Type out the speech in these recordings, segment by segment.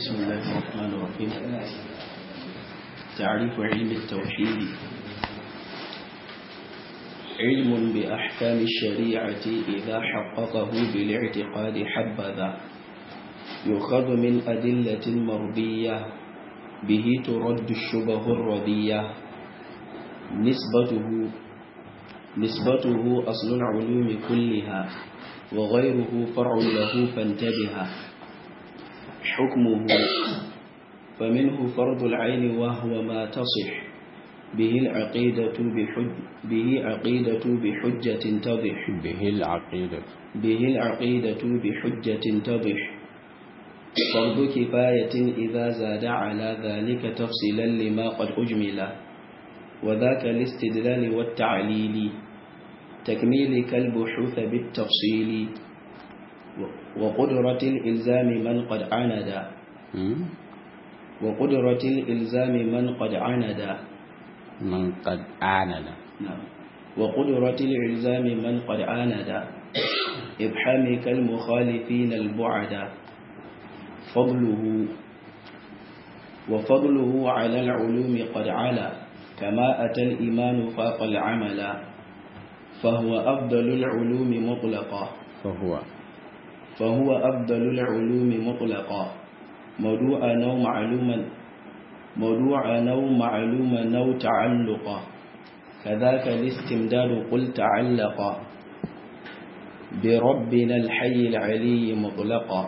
بسم الله الرحمن الرحيم تعريف علم التوحيد علم بأحكام الشريعة إذا حققه بالاعتقاد حبذا يؤخذ من أدلة مرضية به ترد الشبه الرضية نسبته نسبته أصل العلوم كلها وغيره فرع له فانتبه حكمه فمنه فرض العين وهو ما تصح به العقيدة بحج به عقيدة بحجة تضح به العقيدة به العقيدة بحجة تضح فرض كفاية إذا زاد على ذلك تفصيلا لما قد أجمل وذاك الاستدلال والتعليل تكميل كالبحوث بالتفصيل وقدرة الإلزام من قد عند وقدرة الإلزام من قد عند من قد عاند نعم وقدرة الإلزام من قد عاند إبحام كالمخالفين البعد فضله وفضله على العلوم قد علا كما أتى الإيمان فاق العمل فهو أفضل العلوم مطلقا فهو فهو أفضل العلوم مطلقا موضوعا أو معلوما موضوعا أو معلوما أو تعلقا كذاك الاستمداد قل تعلقا بربنا الحي العلي مطلقا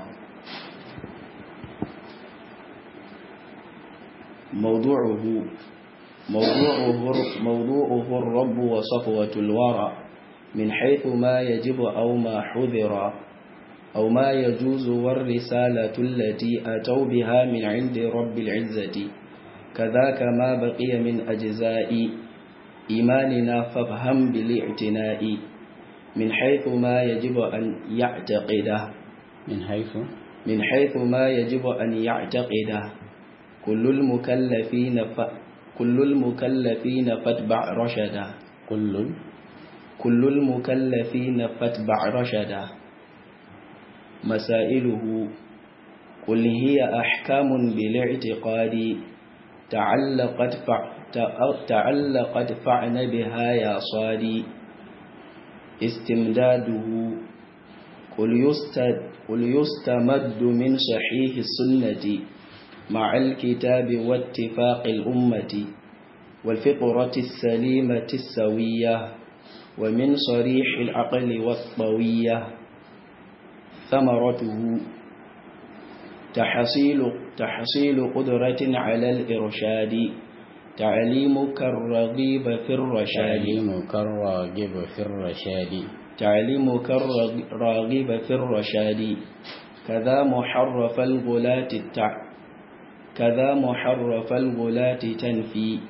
موضوعه موضوعه موضوعه الرب وصفوة الورى من حيث ما يجب أو ما حذر أو ما يجوز والرسالة التي أتوا بها من عند رب العزة كذاك ما بقي من أجزاء إيماننا فافهم بالاعتناء من حيث ما يجب أن يعتقده من حيث من حيث ما يجب أن يعتقده كل المكلفين ف... كل المكلفين فاتبع رشدا كل كل المكلفين فاتبع رشدا مسائله قل هي أحكام بالاعتقاد تعلقت فع... تعلقت فعن بها يا صادي استمداده قل, يستد قل يستمد من صحيح السنة مع الكتاب واتفاق الأمة والفطرة السليمة السوية ومن صريح العقل والطوية ثمرته تحصيل, تحصيل قدرة على الإرشاد تعليمك الرغيب في الرشاد تعليمك الراغب في الرشاد تعليمك الراغب في الرشاد كذا محرف الغلاة التع كذا محرف الغلاة تنفي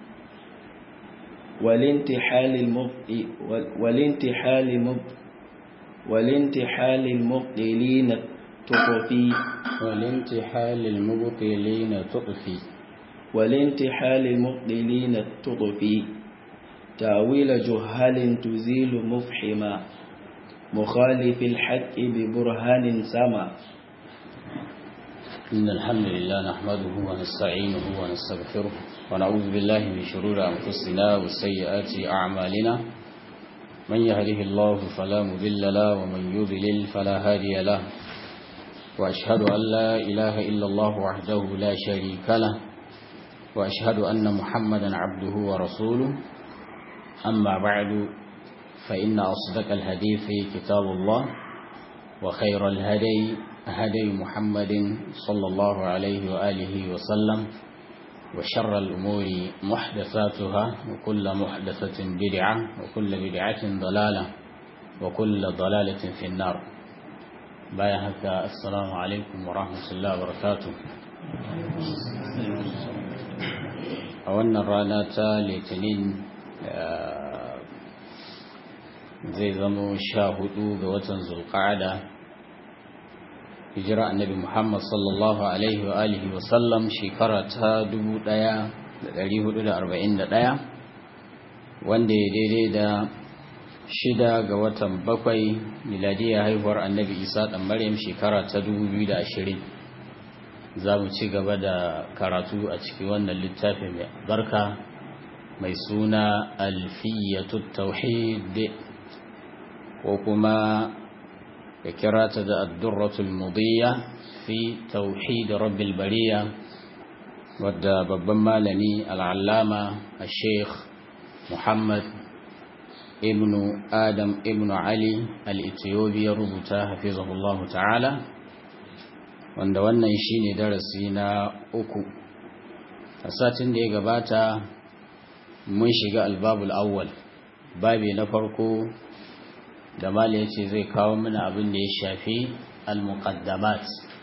والانتحال المبطئ والانتحال المبطئ والانتحال المبطلين تطفي والانتحال المبطلين تطفي والانتحال المبطلين تطفي تاويل جهال تزيل مفحما مخالف الحق ببرهان سما إن الحمد لله نحمده ونستعينه ونستغفره ونعوذ بالله من شرور أنفسنا وسيئات أعمالنا من يهده الله فلا مذل له ومن يضلل فلا هادي له وأشهد أن لا إله إلا الله وحده لا شريك له وأشهد أن محمدا عبده ورسوله أما بعد فإن أصدق الحديث كتاب الله وخير الهدي هدي محمد صلى الله عليه وآله وسلم وشر الأمور محدثاتها وكل محدثة بدعة وكل بدعة ضلالة وكل ضلالة في النار بايهك السلام عليكم ورحمة الله وبركاته أولنا الرانا litinin zai zamo sha hudu ga watan zulqa'ada hijira annabi Muhammad sallallahu alaihi wa alihi wa sallam shekara ta 1441 wanda ya daidai da shida ga watan bakwai miladiya haihuwar annabi Isa dan Maryam shekara ta 2020 za mu ci gaba da karatu a cikin wannan littafi mai barka mai suna alfiyatu tauhid ko kuma ya kira ta da addurratul mudiyya fi tauhid rabbil bariya wadda babban malami al'allama a sheikh muhammad ibn adam ibn ali al-ethiopi ya rubuta hafizahullahu ta'ala wanda wannan shine darasi na uku a satin da ya gabata mun shiga albabul awwal babi na farko da mali yace zai kawo mana abin da ya shafi al-muqaddamat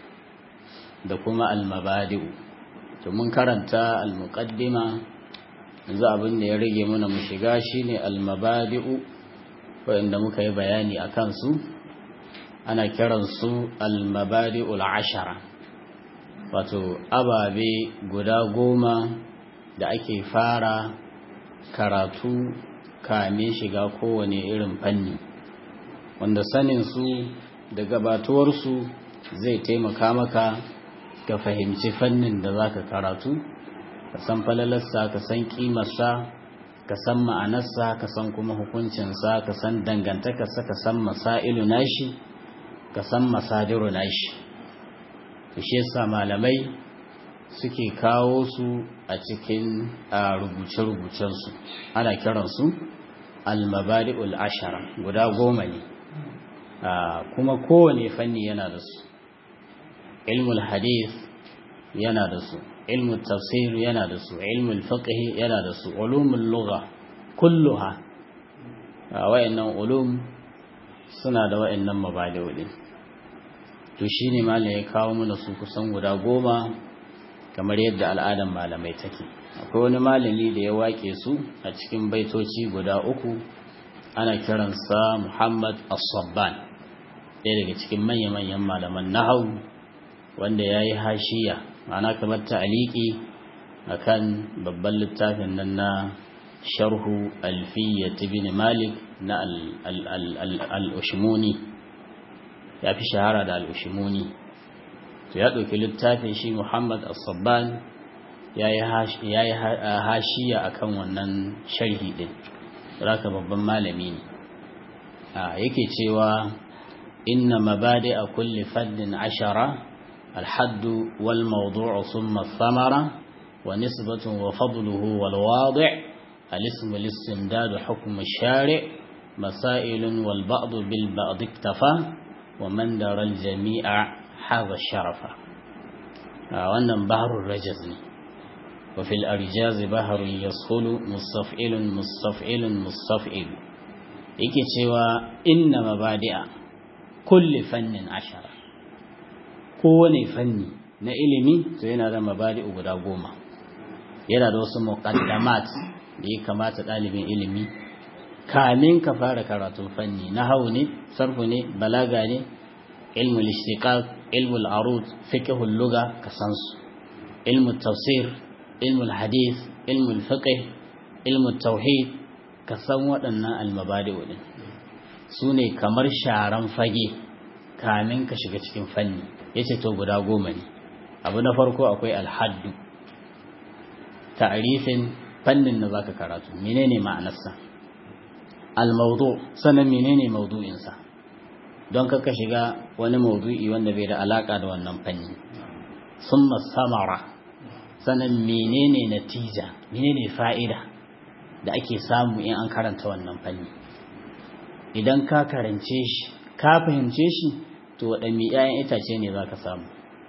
da kuma al-mabadi'u to mun karanta al-muqaddima yanzu abin da ya rage mana mu shiga shine al-mabadi'u wanda muka yi bayani akan su ana kiransu al-mabadi'ul ashara wato ababe guda goma da ake fara karatu kamin shiga kowane irin fanni wanda sanin su da gabatuwarsu zai taimaka maka ka fahimci fannin da zaka karatu ka san falalarsa ka san kimarsa ka san ma'anarsa ka san kuma hukuncinsa ka san dangantakarsa ka san masailu nashi ka san masadiru nashi shi yasa malamai suke kawo su a cikin rubuce-rubucensu ana kiransu al-mabadi'ul ashara guda goma ne kuma kowane fanni yana da su ilmul hadith yana da su ilmul tafsir yana da su ilmul fiqh yana da su ulumul lugha kulluha wayannan ulum suna da wayannan mabadi'u din to shine malam ya kawo mana su kusan guda goma kamar yadda al'adan malamai take akwai wani malami da ya wake su a cikin baitoci guda uku ana kiransa Muhammad As-Sabban ɗaya daga cikin manya-manyan malaman nahau wanda ya yi hashiya ma'ana kamar ta'aliki akan babban littafin nan na sharhu alfiyyat ibn malik na al-ushmuni ya fi shahara da al-ushmuni to ya ɗauki littafin shi muhammad as-sabban ya yi hashiya akan wannan sharhi ɗin raka babban malami ne yake cewa inna mabadi a kulli faddin ashara alhaddu wal mawdu'u thumma thamara wa nisbatun wa fadluhu wal wadi' الاسم الاستمداد حكم الشارع مسائل والبعض بالبعض اكتفى ومن در الجميع حاز الشرف wannan baharun rajaz ne wa fil arjaz baharun yaskhulu mustaf'ilun mustaf'ilun mustaf'il yake cewa inna mabadi'a kulli fannin ashara kowane fanni na ilimi to yana da mabadi'u guda goma yana da wasu muqaddamat da ya kamata ɗalibin ilimi kamin ka fara karatun fanni na hau ne sarfu ne balaga ne ilmul ishtiqaq ilmul arud fiqhul lugha ka san su ilmul tafsir ilmul hadith ilmul fiqh ilmul tauhid ka san waɗannan almabadi'u din su ne kamar sharan fage kamin ka shiga cikin fanni yace to guda goma ne abu na farko akwai alhaddu ta'rifin fannin da zaka karatu menene ma'anarsa al-mawdu sanan menene mawdu'in sa don kaka shiga wani mawdu'i wanda bai da alaka da wannan fanni summa samara sanan menene natija menene fa'ida da ake samu in an karanta wannan fanni idan ka karance shi ka fahimce shi to waɗanne 'ya'yan itace ne zaka samu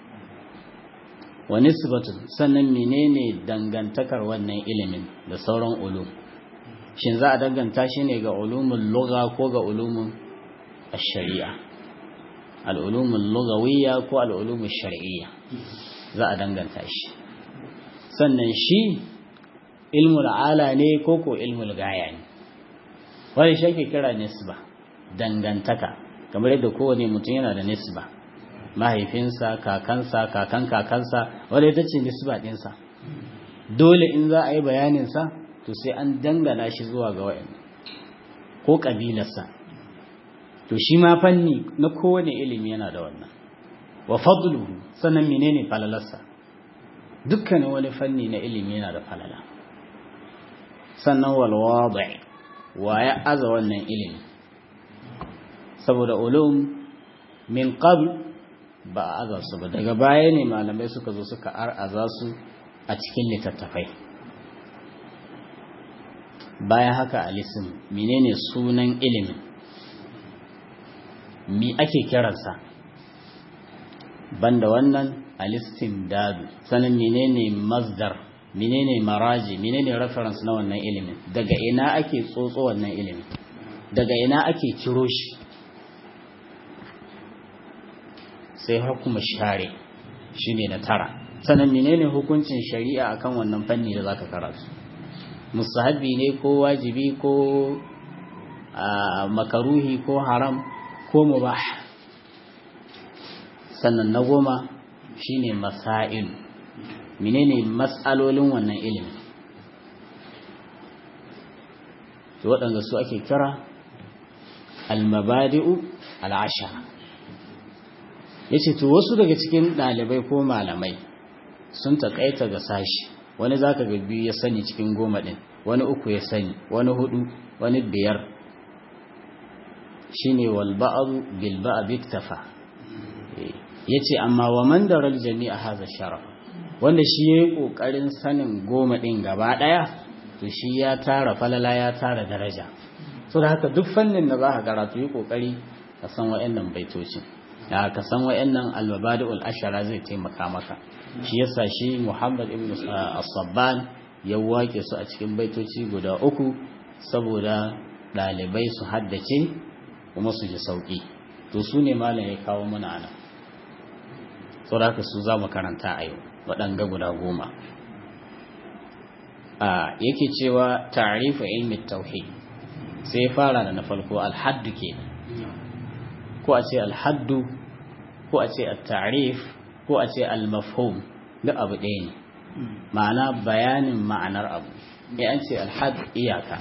wa nisbatun sannan menene dangantakar wannan ilimin da sauran ulum shin za a danganta shi ne ga ulumul lugha ko ga ulumul ash-shari'a al-ulumul lughawiyya ko al-ulumul shar'iyya za a danganta shi sannan shi ilmul ala ne ko ko ilmul gaya ne wani shi ake kira nisba dangantaka kamar yadda kowane mutum yana da nisba mahaifinsa kakansa kakan kakansa wadda ita ce nisba ɗinsa dole in za a yi bayaninsa to sai an dangana shi zuwa ga wa'in ko ƙabilarsa to shi ma fanni na kowane ilimi yana da wannan wa fadluhu sannan menene falalarsa dukkanin wani fanni na ilimi yana da falala sannan wal wadi wa ya aza wannan ilimi saboda ulum min qabl ba a aza su ba daga baya ne malamai suka zo suka ar'aza su a cikin littattafai bayan haka alisim menene sunan ilimin mi ake kiransa banda wannan alistim dadu sanin menene masdar menene maraji menene reference na wannan ilimin daga ina ake tsotso wannan ilimin daga ina ake ciro shi sai hukuma share shine na tara sanin menene hukuncin shari'a akan wannan fanni da zaka karatu musahabi ne ko wajibi ko makaruhi ko haram ko mubah sannan na goma shine masail menene mas'alolin wannan ilimi to waɗanda su ake kira al-mabadi'u al-ashara yace to wasu daga cikin ɗalibai ko malamai sun taƙaita ga sashi wani zaka ga biyu ya sani cikin goma ɗin wani uku ya sani wani hudu wani biyar shine wal ba'd bil ba'd iktafa yace amma wa man daral jami'a hadha sharaf wanda shi yayi kokarin sanin goma din gaba daya to shi ya tara falala ya tara daraja so da haka duk fannin da zaka karatu yi kokari ka san wayannan baitocin da ka san wayannan al-mabadi'ul ashara zai taimaka maka shi yasa shi Muhammad ibn as-Sabban ya wake su a cikin baitoci guda uku saboda dalibai su haddace kuma su ji sauki to su ne malam ya kawo mana anan saboda su za mu karanta a yau waɗanga guda goma a yake cewa ta'rifu ilmi tauhid sai ya fara da na farko alhaddu ke ko a ce alhaddu ko a ce at-ta'rif ko a ce al-mafhum duk abu ɗaya ne ma'ana bayanin ma'anar abu ya an ce alhad iyaka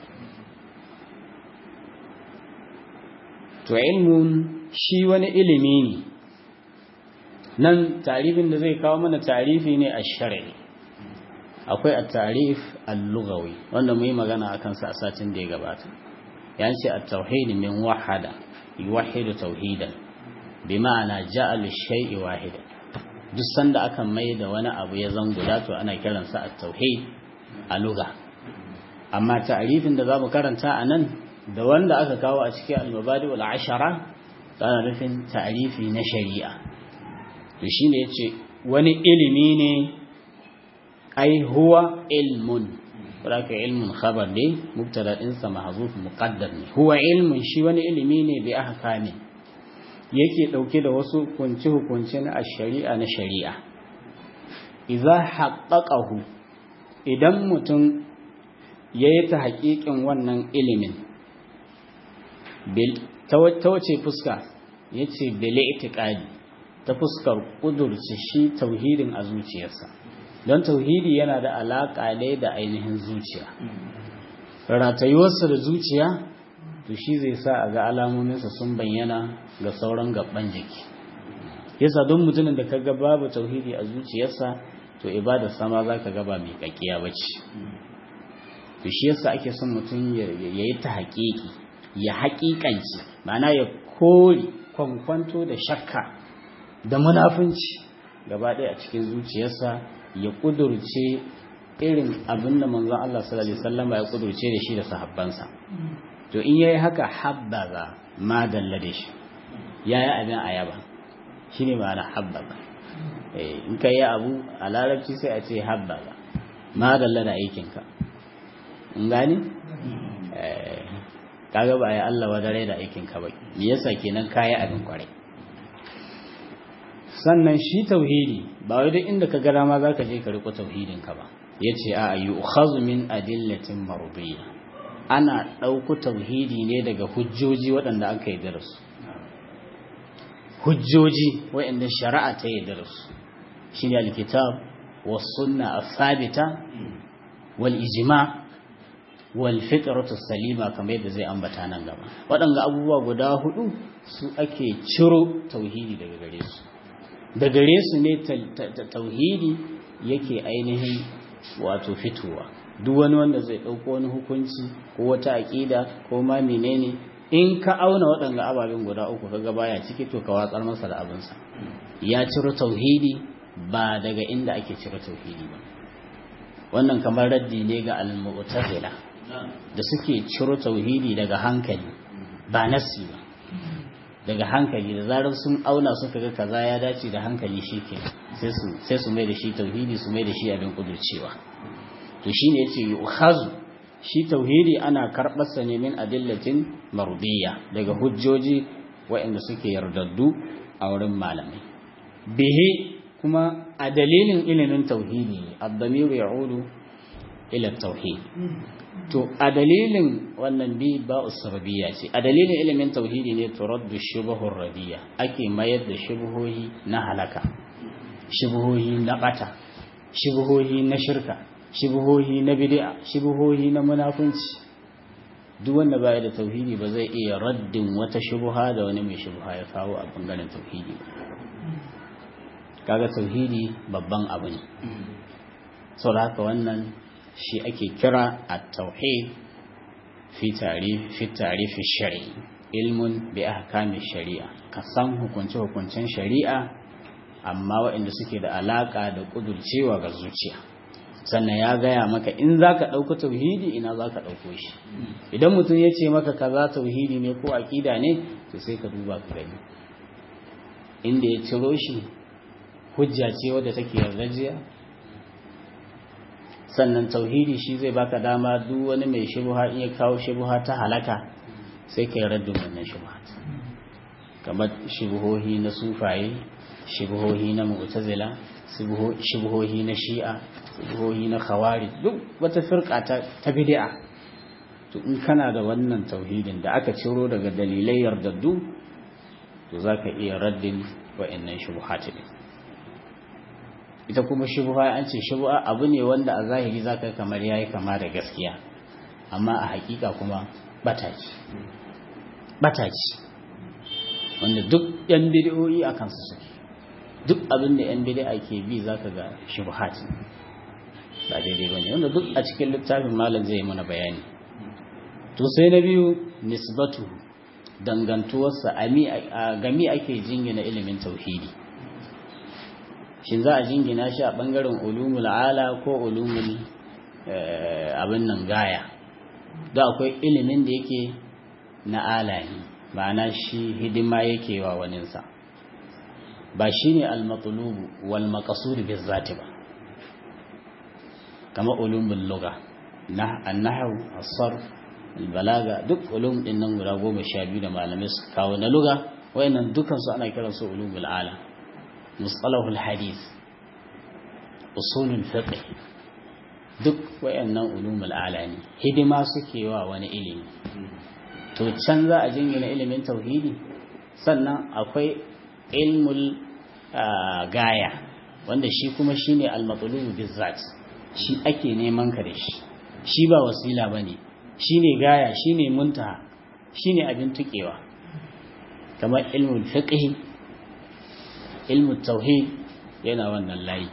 to ilmun shi wani ilimi ne nan tarifin da zai kawo mana tarifi ne a shari'i akwai a tarif al-lughawi wanda mu yi magana a kansa a satin da ya gabata ya ce a tauhidi min wahada yuwahidu tauhidan bi ma'ana ja'al shay'i wahidan duk sanda aka mai da wani abu ya zan guda to ana kiransa a tauhid a lugha amma ta'rifin da zamu karanta a nan da wanda aka kawo a cikin al-mabadi wal ashara tana nufin ta'rifi na shari'a to shine yace wani ilimi ne ai huwa ilmun wadaka ilmun khabar ne mubtada din sa mahzuf muqaddar ne huwa ilmun shi wani ilimi ne bi ahkami yake dauke da wasu hukunci hukunci na shari'a na shari'a idza haqqaqahu idan mutum yayi ta haƙiƙin wannan ilimin bil ta wace fuska yace bil i'tiqadi ta fuskar kudurci shi tauhidin a zuciyarsa don tauhidi yana da alaƙa ne da ainihin zuciya ratayuwarsa da zuciya to shi zai sa a ga alamominsa sun bayyana ga sauran gaban jiki yasa don mutumin da kaga babu tauhidi a zuciyarsa to ibada sama za ka gaba mai kakkiya bace to shi yasa ake son mutum ya yi ta haƙiƙi ya haƙiƙanci ma'ana ya kori kwankwanto da shakka da munafunci gaba ɗaya a cikin zuciyarsa ya kudurce irin abin da manzon Allah sallallahu alaihi wasallam ya kudurce da shi da sahabbansa to in yayi haka habbaza ma dalla da shi yayi abin ayaba shine ma'ana habbaza eh in kai abu a larabci sai a ce habbaza ma dalla da aikin ka in gani eh kaga ba ya Allah wadare da aikin ka ba me yasa kenan kai abin kwarai sannan shi tauhidi ba wai duk inda ka ga dama zaka je ka riko tauhidin ka ba yace a yu'khazu min adillatin mardiyya ana dauko tauhidi ne daga hujjoji waɗanda aka yi darasu hujjoji waɗanda shari'a ta yi darasu shine alkitab was sunna as-sabita wal ijma wal fitratu salima kamar yadda zai ambata nan gaba waɗanda abubuwa guda hudu su ake ciro tauhidi daga gare su da gare su ne tauhidi yake ainihin wato fitowa duk wani wanda zai ɗauko wani hukunci ko wata aƙida ko ma menene in ka auna waɗanga ababen guda uku kaga baya ciki to ka watsar masa da abinsa ya ciro tauhidi ba daga inda ake cire tauhidi ba wannan kamar raddi ne ga al-mu'tazila da suke ciro tauhidi daga hankali ba nasi ba daga hankali da zarar sun auna suka ga kaza ya dace da hankali shike sai su sai su mai da shi tauhidi su mai da shi abin kudurcewa to shine yace yu'khazu shi tauhidi ana karɓar sa ne min adillatin marudiyya daga hujjoji waɗanda suke yardaddu a wurin malamai bihi kuma a dalilin ilimin tauhidi ne abdamiru ya'udu ila tauhid to a dalilin wannan bi ba usabiyya ce a dalilin ilimin tauhidi ne turaddu shubhur radiya ake mayar da shubhohi na halaka shubhohi na bata shubhohi na shirka shubhohi na bid'a shubhohi na munafunci duk wanda baya da tauhidi ba zai iya raddin wata shubha da wani mai shubha ya kawo a bangaren tauhidi ba kaga tauhidi babban abu ne saboda haka wannan shi ake kira at-tauhid fi tarif fi tarif shari'i ilmun bi ahkami shari'a ka san hukunce hukuncen shari'a amma waɗanda suke da alaka da kudurcewa ga zuciya sannan ya gaya maka in zaka ɗauka tauhidi ina zaka ɗauko shi idan mutum ya ce maka kaza tauhidi ne ko aƙida ne to sai ka duba ka gani inda ya ciro shi hujja ce wadda take yardajiya sannan tauhidi shi zai baka dama duk wani mai shubha in ya kawo shubha ta halaka sai kai raddin wannan shubha kamar shubhohi na sufaye shubhohi na mu'tazila shubhohi na shi'a shubhohi na khawari duk wata firqa ta, ta bid'a to in kana da wannan tauhidin da aka ciro daga dalilai yardaddu to zaka iya raddin wa'annan shubhat din ita kuma shubha an ce shubha abu ne wanda a zahiri zaka kamar yayi kama da gaskiya amma a hakika kuma bataci bataci wanda duk yan bid'o'i akan su suke duk abin da yan bid'a ke bi zaka ga shubhat ba daidai bane wanda duk a cikin littafin malam zai mana bayani to sai na biyu nisbatu dangantuwarsa a gami ake jingina ilimin tauhidi shin za a jingina shi a ɓangaren ulumul ala ko ulumul abin nan gaya da akwai ilimin da yake na ala ne ma'ana shi hidima yake wa waninsa ba shi ne almatulubu wal maqsud bizzati ba kama ulumul lugha na annahu as-sarf al-balaga duk ulum din nan guda goma sha biyu da malamai su kawo na lugha wayannan dukan su ana kiransu ulumul ala مصطلح الحديث أصول الفقه duk wayannan ulumul alani hidima suke wa wani ilimi to can za a jingina ilimin tauhidi sannan akwai ilmul gaya wanda shi kuma shine al-matlubu bizzat shi ake neman ka da shi shi ba wasila bane shine gaya shine muntaha shine abin tukewa kamar ilmul fiqh ilmu tauhid yana wannan layi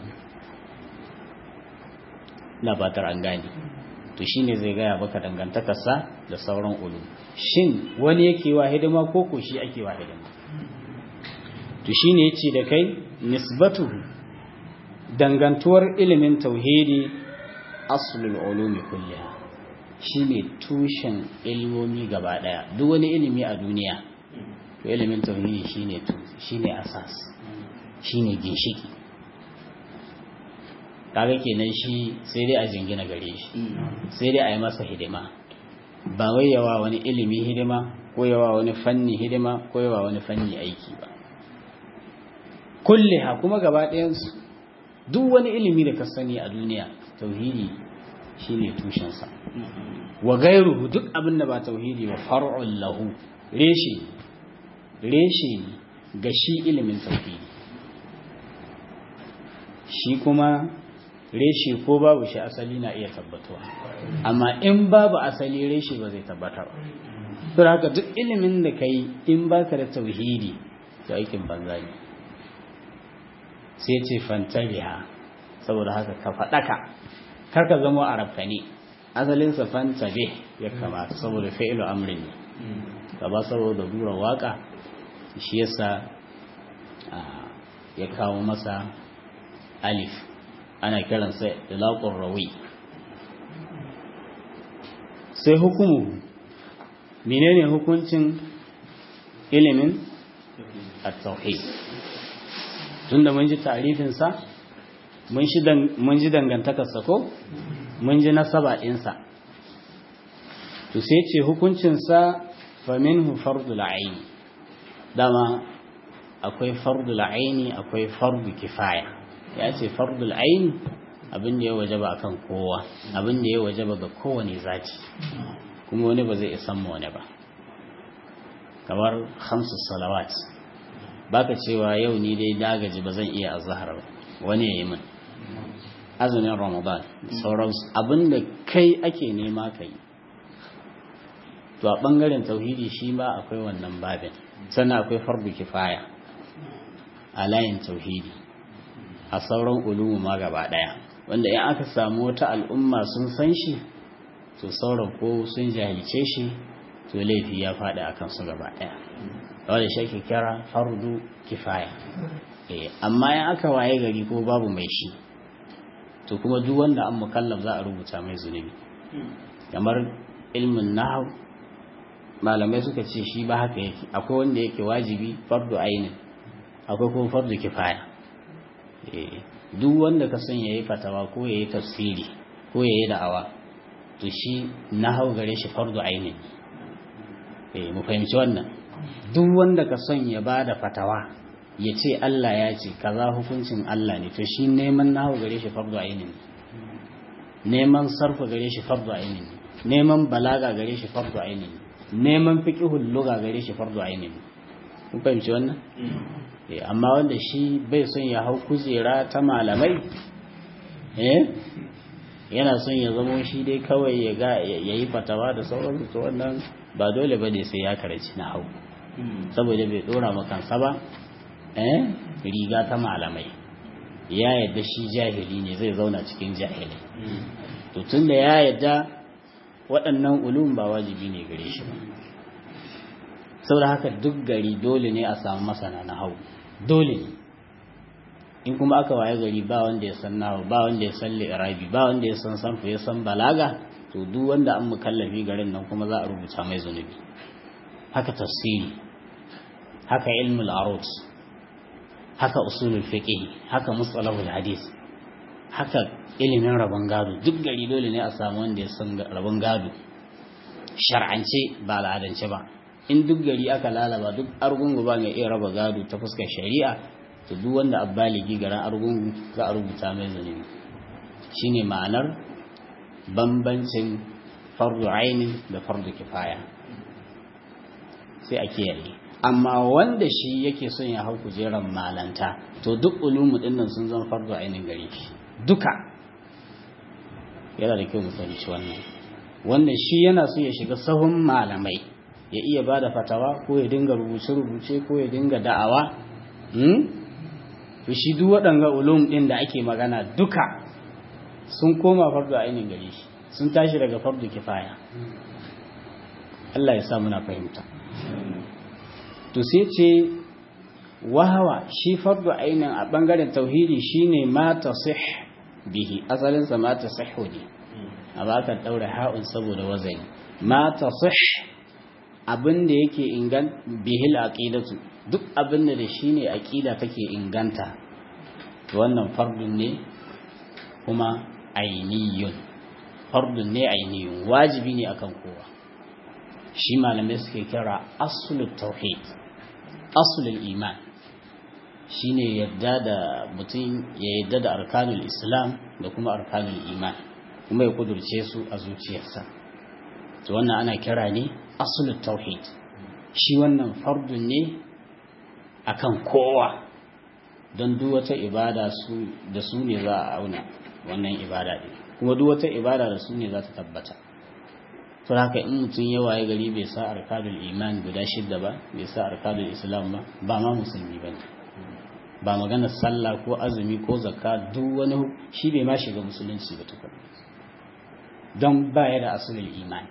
na batar an gane to shine zai gaya baka dangantakarsa da sauran ulu shin wani yake wa hidima ko ko shi ake wa hidima to shine yace da kai nisbatu dangantuwar ilimin tauhidi aslul ulumi kulliha shine tushen ilmomi gaba daya duk wani ilimi a duniya to ilimin tauhidi shine shine asas shine ginshiki kaga kenan shi sai dai a jingina gare shi sai dai a yi masa hidima ba wai yawa wani ilimi hidima ko yawa wani fanni hidima ko yawa wani fanni aiki ba kulliha kuma gaba ɗayansu duk wani ilimi da ka sani a duniya tauhidi shine tushensa wa gairuhu duk abin da ba tauhidi ba far'un lahu reshe reshe ga shi ilimin tauhidi shi kuma reshe ko babu shi asali na iya tabbatuwa amma in babu asali reshe ba zai tabbata ba to haka duk ilimin da kai in baka da tauhidi to aikin banza ne sai ce fantabiha saboda haka ka faɗaka kar ka zama arabka ne asalinsa fantabe ya kamata saboda fa'ilu amrin ne gaba saboda dura waka shi yasa ya kawo masa alif ana kiransa ilaqur rawi sai hukumu menene hukuncin ilimin at-tauhid tunda mun ji ta'rifin sa mun shi mun ji dangantakar sa ko mun ji nasaba din sa to sai ce hukuncin sa fa minhu fardul ayn dama akwai fardul aini akwai fardu kifaya ya ce fardul aini abin da ya wajaba akan kowa abin da ya wajaba ga kowane zati kuma wani ba zai isan mu wani ba kamar hamsu salawat baka cewa yau ni dai dagaji ba zan iya azhar ba wani ya yi min azumin ramadan sauransu abin da kai ake nema ka yi to a bangaren tauhidi shi ma akwai wannan babin sannan akwai fardu kifaya a layin tauhidi a sauran ulumu ma gaba daya wanda in aka samu wata al'umma sun san shi to sauran ko sun jahilce shi to laifi ya faɗi a kansu gaba daya wanda shi ake kira fardu kifaya amma in aka waye gari ko babu mai shi to kuma duk wanda an mukallaf za a rubuta mai zunubi kamar ilmin nahau malamai suka ce shi ba haka yake akwai wanda yake wajibi fardu ainin akwai kuma fardu kifaya duk wanda ka son yayi fatawa ko yayi tafsiri ko yayi da'awa to shi na hau gare shi fardu ainin eh mu fahimci wannan duk wanda ka son ya bada fatawa ya ce Allah ya ce kaza hukuncin Allah ne to shi neman na hau gare shi fardu ainin neman sarfa gare shi fardu ainin neman balaga gare shi fardu ainin neman fiqhul lugha gare shi fardu ainin kun fahimci wannan amma wanda shi bai son ya hau kujera ta malamai eh yana son ya zamo shi dai kawai ya ga ya yi fatawa da sauransu to wannan ba dole ba ne sai ya karanci na hau saboda bai dora makansa ba eh riga ta malamai ya yadda shi jahili ne zai zauna cikin jahili to tunda ya yadda waɗannan ulum ba wajibi ne gare shi ba saboda haka duk gari dole ne a samu masana na hau dole ne in kuma aka waye gari ba wanda ya san nawa ba wanda ya san li'irabi ba wanda ya san sanfa ya san balaga to duk wanda an mukallafi garin nan kuma za a rubuta mai zunubi haka tafsiri haka ilmul arut haka usulul fiqh haka mustalahul hadith haka ilimin rabon gado duk gari dole ne a samu wanda ya san rabon gado shar'ance ba al'adance ba in duk gari aka lalaba duk argungu ba mai iya raba gado ta fuskar shari'a to duk wanda abbaligi garin argungu za a rubuta mai zunubi shine ma'anar bambancin fardu aini da fardu kifaya sai a kiyaye amma wanda shi yake son ya hau kujerar malanta to duk ulumu dinnan sun zama fardu ainin gare shi duka yana da kyau mu fahimci wannan wanda shi yana so ya shiga sahun malamai ya iya ba da fatawa ko ya dinga rubuce-rubuce ko ya dinga da'awa to shi duk waɗanga ulum ɗin da ake magana duka sun koma fardu ainihin gare shi sun tashi daga fardu kifaya Allah ya sa muna fahimta to sai ce wahawa shi fardu ainihin a ɓangaren tauhidi shine ma tasih bihi asalinsa ma tasihhu ne a baka ɗaure ha'un saboda wazani ma tasih abin da yake ingan bihil aqidatu duk abin da shine aqida take inganta wannan fardun ne kuma ainiyun fardun ne ainiyun wajibi ne akan kowa shi malamai suke kira aslut tauhid aslul iman shine yadda da mutum ya yadda da arkanul islam da kuma arkanul iman kuma ya kudurce su a zuciyarsa to wannan ana kira ne asulul tauhid shi wannan fardun ne akan kowa don duk wata ibada su da su ne za a auna wannan ibada ne kuma duk wata ibada da su ne za ta tabbata to haka in mutum ya waye gari bai sa arkanul iman guda shidda ba bai sa arkanul islam ba ba ma musulmi ba ne ba maganar sallah ko azumi ko zakka duk wani shi bai ma shiga musulunci ba tukun don baya da asulul imani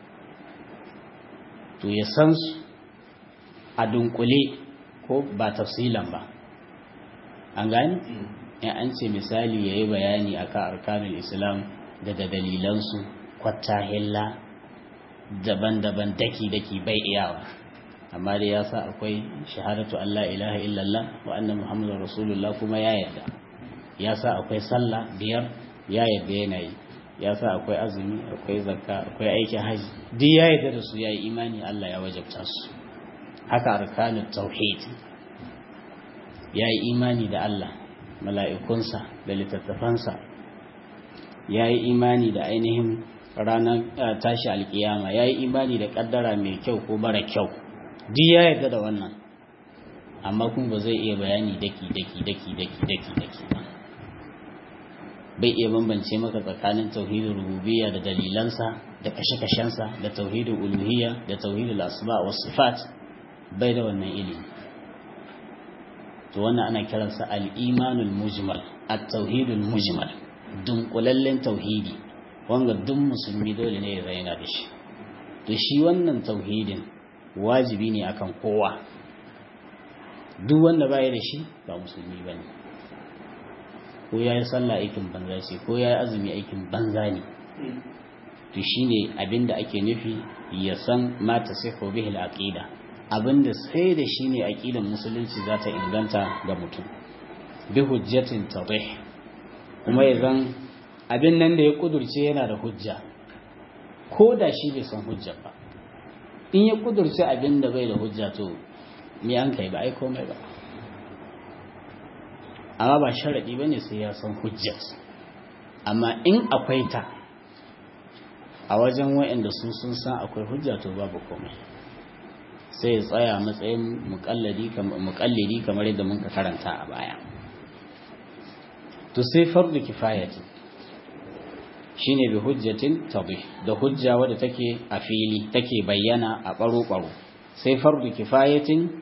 to ya san su a dunkule ko ba tafsilan ba an gani in an ce misali ya yi bayani akan arkanul islam da da dalilansu hilla daban-daban daki-daki bai iyawa amma dai ya sa akwai shahadatu Allah ilaha illallah wa anna muhammadun rasulullah kuma ya yarda ya sa akwai sallah biyar ya yarda yana yi ya sa akwai azumi akwai zakka akwai aikin haji duk ya yarda da su ya yi imani Allah ya wajabta su haka arkanut tauhid ya yi imani da Allah mala'ikunsa da littattafansa ya yi imani da ainihin ranar tashi alkiyama ya yi imani da kaddara mai kyau ko mara kyau duk ya yarda da wannan amma kuma ba zai iya bayani daki daki daki daki daki daki ba bai iya bambance maka tsakanin tauhidin rububiyya da dalilansa da kashe-kashensa da tauhidin uluhiyya da tauhidin asma wa sifat bai da wannan ilimi to wannan ana kiransa al-imanul mujmal at-tauhidul mujmal dunkulallen tauhidi wanga duk musulmi dole ne ya zaina da shi to shi wannan tauhidin wajibi ne akan kowa duk wanda baya da shi ba musulmi bane ko yayi sallah aikin banza ce ko yayi azumi aikin banza ne to shine abinda ake nufi ya san ma tasihu bihi al-aqida abinda sai da shi ne aqidar musulunci za ta inganta ga mutum bi hujjatin tadih kuma ya zan abin nan da ya kudurce yana da hujja ko da shi bai san hujja ba in ya kudurce abin da bai da hujja to me an kai ba ai komai ba amma ba sharaɗi ba ne sai ya san hujjar amma in akwai ta a wajen waɗanda su sun san akwai hujja to babu komai sai ya tsaya matsayin muƙallidi kamar yadda muka karanta a baya to sai fardu kifayati shine bi hujjatin tabih da hujja wadda take a fili take bayyana a baro-baro sai fardu kifayatin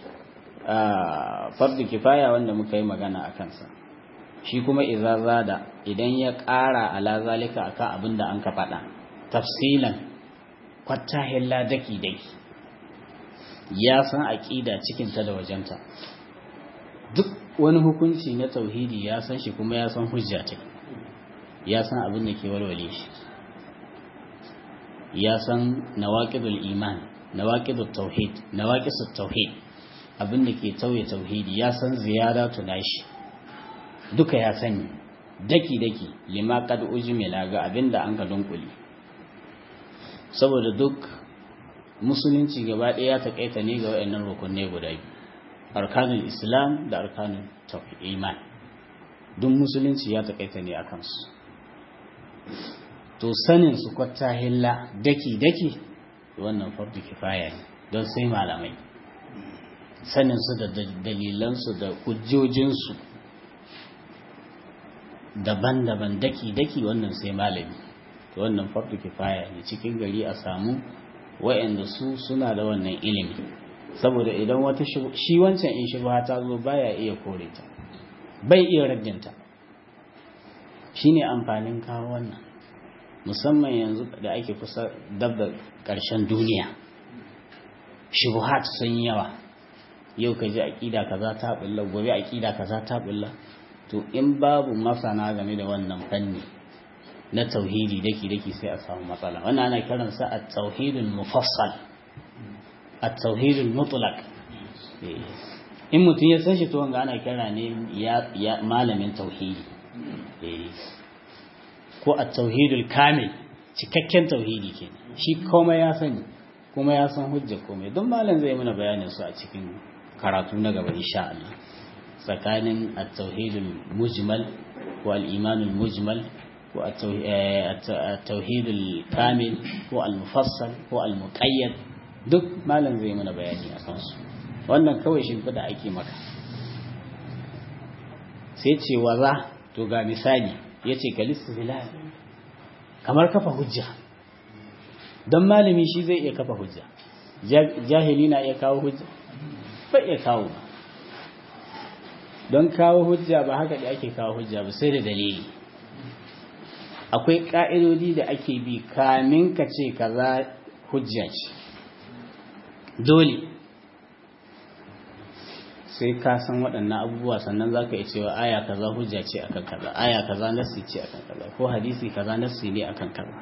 fardu kifaya wanda muka yi magana a kansa shi kuma idza zada idan ya ƙara ala zalika akan abin da an ka faɗa tafsilan kwatta hilla daki daki ya san aqida cikin ta da wajenta duk wani hukunci na tauhidi ya san shi kuma ya san hujja ta ya san abin da ke walwale shi ya san nawaqidul iman nawaqidut tauhid nawaqisut tauhid abin da ke tauye tauhidi ya san ziyara tunashi duka ya sani daki daki lima qad ujmila ga abin da an ka dunkuli saboda duk musulunci gaba ɗaya ya takaita ne ga wayannan rukunne guda biyu arkanul islam da arkanul tauhid iman duk musulunci ya takaita ne akan su to sanin su kwatta hilla daki daki wannan fardu kifaya ne don sai malamai sanin su da dalilan su da hujjojin su daban-daban daki daki wannan sai malami to wannan fardu kifaya ne cikin gari a samu wayanda su suna da wannan ilimi saboda idan wata shi wancan in shubha ta zo baya iya kore ta bai iya raddinta shine amfanin kawo wannan musamman yanzu da ake kusa dab da ƙarshen duniya shubuhat sun yawa yau ka ji aƙida kaza ta bulla gobe aƙida kaza ta bulla to in babu masana game da wannan fanni na tauhidi daki daki sai a samu matsala wannan ana kiransa at-tauhidul mufassal at-tauhidul mutlaq in mutum ya san shi to wanga ana kira ne ya malamin tauhidi ko at-tauhidul kamil cikakken tauhidi ke shi komai ya sani kuma ya san hujja komai don malam zai mana bayanin su a cikin karatu na gaba insha Allah tsakanin at-tauhidul mujmal ko al-imanul mujmal ko at-tauhidul kamil ko al-mufassal ko al-muqayyad duk malam zai mana bayani a kansu wannan kawai shimfiɗa ake maka sai ce waza to ga misali ya ce kalistu bilal kamar kafa hujja don malami shi zai iya kafa hujja jahili na iya kawo hujja ba iya kawo ba don kawo hujja ba haka da ake kawo hujja ba sai da dalili akwai ƙa'idodi da ake bi kamin ka ce kaza hujja ce dole sai ka san waɗannan abubuwa sannan za ka yi cewa aya kaza hujja ce akan kaza aya kaza nassi ce akan kaza ko hadisi kaza nassi ne akan kaza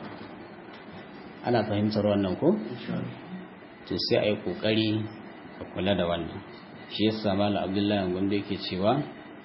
ana fahimtar wannan ko to sai a yi ƙoƙari a kula da wannan shi yasa malam abdullahi gwanda yake cewa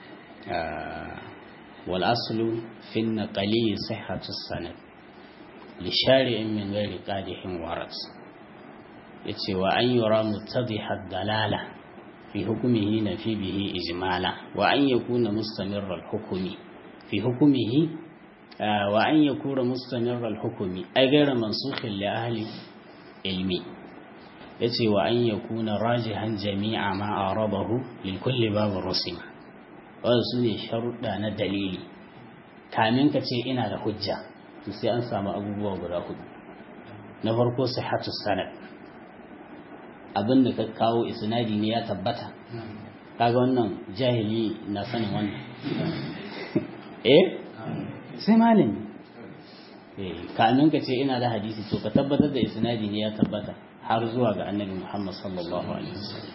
wal aslu fi naqali sihhatu sanad li shari'in min ghairi qadihin warat yace wa an yura muttadiha dalala fi hukmihi na fi bihi ijmala wa an yakuna mustamirra al hukmi fi hukmihi wa an yakuna mustamirra al hukmi ay ghayra mansukhin li ahli ilmi yace wa an yakuna rajihan jami'a ma arabahu lil kulli babu rusima wannan sune sharuɗa na dalili kamin ka ce ina da hujja to sai an samu abubuwa guda hudu na farko sihhatu sanad abin da ka kawo isnadi ne ya tabbata kaga wannan jahili na sanin wannan eh sai malami eh kamin ka ce ina da hadisi to ka tabbatar da isnadi ne ya tabbata har zuwa ga annabi Muhammad sallallahu alaihi wasallam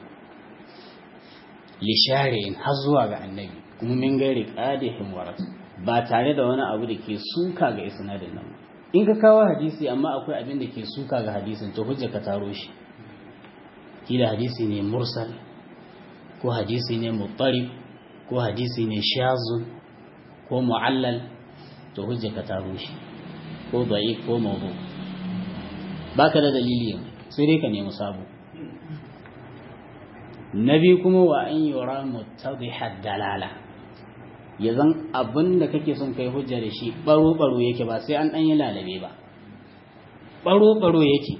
li shari'in har zuwa ga annabi kuma min gairi qadihin waras ba tare da wani abu da ke suka ga isnadin nan in ka kawo hadisi amma akwai abin da ke suka ga hadisin to hujja ka taro shi kila hadisi ne mursal ko hadisi ne muttarib ko hadisi ne shazun ko mu'allal to hujja ka taro shi ko da'if ko mawdu baka da dalili sai dai ka nemi sabo nabi kuma wa an yura muttadihad dalala ya zan abin da kake son kai hujja da shi baro baro yake ba sai an dan yi lalabe ba baro baro yake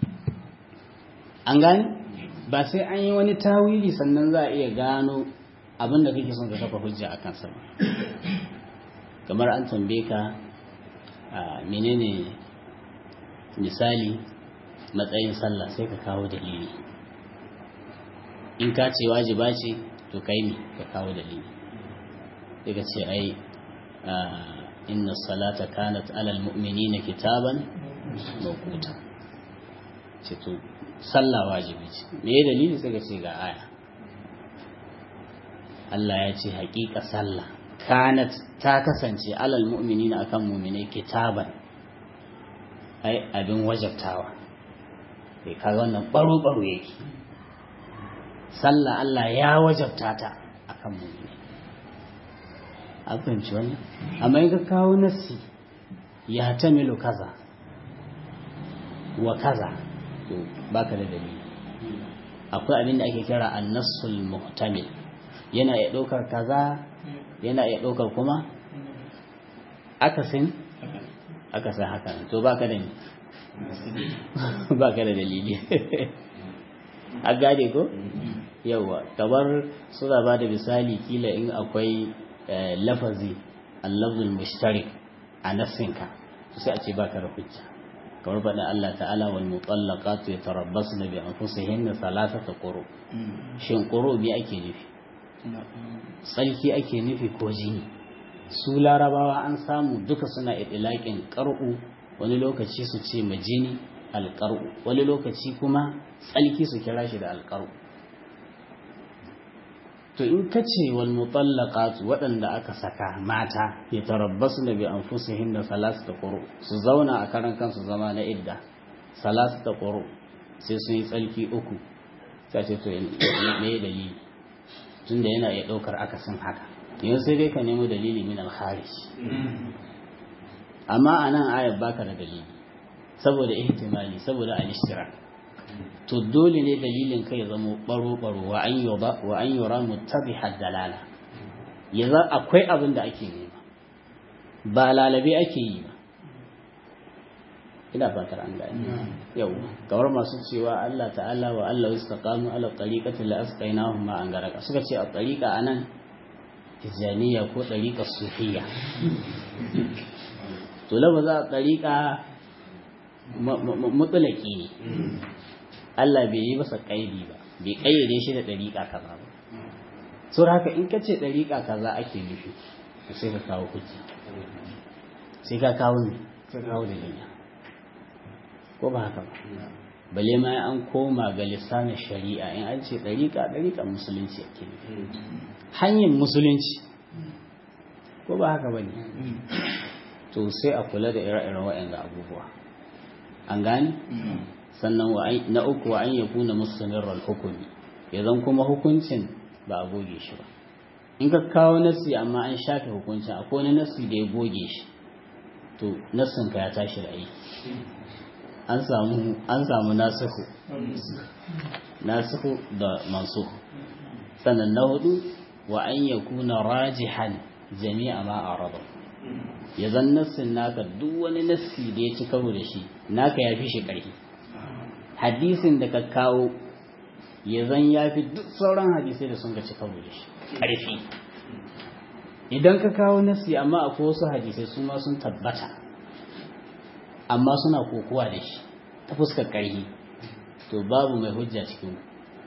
an gane ba sai an yi wani tawili sannan za a iya gano abin da kake son ka kafa hujja a kansa ba kamar an tambaye ka menene misali matsayin sallah sai ka kawo dalili in ka ce wajiba ce to kai ne ka kawo dalili sai ka ce ai inna salata kanat alal mu'minina kitaban mawquta ce to sallah wajibi ce me ya dalili sai ka ce ga aya Allah ya ce haƙiƙa sallah kanat ta kasance alal mu'minina akan mu'minai kitaban ai abin wajabtawa sai kaga wannan baro baro yake sallah Allah ya wajabta ta akan mu'minai an fahimci wannan amma in ka kawo nassi ya tamilu kaza wa kaza to baka da dalili akwai abin da ake kira annasul muhtamil yana iya ɗaukar kaza yana iya ɗaukar kuma akasin akasin haka to baka da baka da dalili a gade ko yawa kamar suna ba da misali kila in akwai lafazi allafzul mushtarik a nassinka sai a ce baka da hujja kamar faɗa Allah ta'ala wal mutallaqatu yatarabbasna bi anfusihinna thalathata quru shin quru bi ake nufi tsalki ake nufi ko jini su larabawa an samu duka suna idlaqin qar'u wani lokaci su ce majini alqar'u wani lokaci kuma tsalki su kira shi da alqar'u to in ka ce wal mutallaqatu waɗanda aka saka mata ya tarabbasu da bi anfusihin da salasta quru su zauna a karan kansu zama na idda salasta quru sai sun yi tsalki uku sai ce to me dalili tunda yana iya ɗaukar akasin haka yau sai dai ka nemo dalili min al-kharij amma anan ayat baka da dalili saboda ihtimali saboda al-ishtirak to dole ne dalilin kai ya zama baro-baro wa an yoba wa an yura muttabiha dalala ya za akwai abin da ake nema ba lalabe ake yi ba ina fatar an gani yau kamar masu cewa Allah ta'ala wa Allah istaqamu ala tariqati la asqainahum ma an garaka suka ce a tariqa anan tijaniya ko tariqa sufiya to labaza tariqa mutulaki ne Allah bai yi masa kaidi ba bai kayyade shi da dariƙa kaza ba sau haka in ka ce ɗariƙa kaza ake nufi sai ka kawo hujja sai ka kawo ne ka kawo da duniya ko ba haka ba bale ma an koma ga lissanin shari'a in an ce ɗariƙa ɗariƙa musulunci ake nufi hanyar musulunci ko ba haka ba ne to sai a kula da ire-iren waɗanda abubuwa an gane sannan na uku wa an ya kuna musulmirar hukumi ya zan kuma hukuncin ba a goge shi ba in ka kawo nasi amma an shafe hukuncin akwai wani nasi da ya goge shi to nassin ka ya tashi da aiki an samu an samu nasihu nasihu da mansuh sannan na hudu wa an ya kuna rajihan jami'a ma araba ya zan nassin naka duk wani nassi da ya ci karo da shi naka ya fi shi ƙarfi hadisin da ka kawo ya zan ya fi duk sauran hadisai da sun ga ci karo da shi ƙarfi idan ka kawo nassi amma akwai wasu hadisai su ma sun tabbata amma suna kokowa da shi ta fuskar ƙarfi to babu mai hujja cikin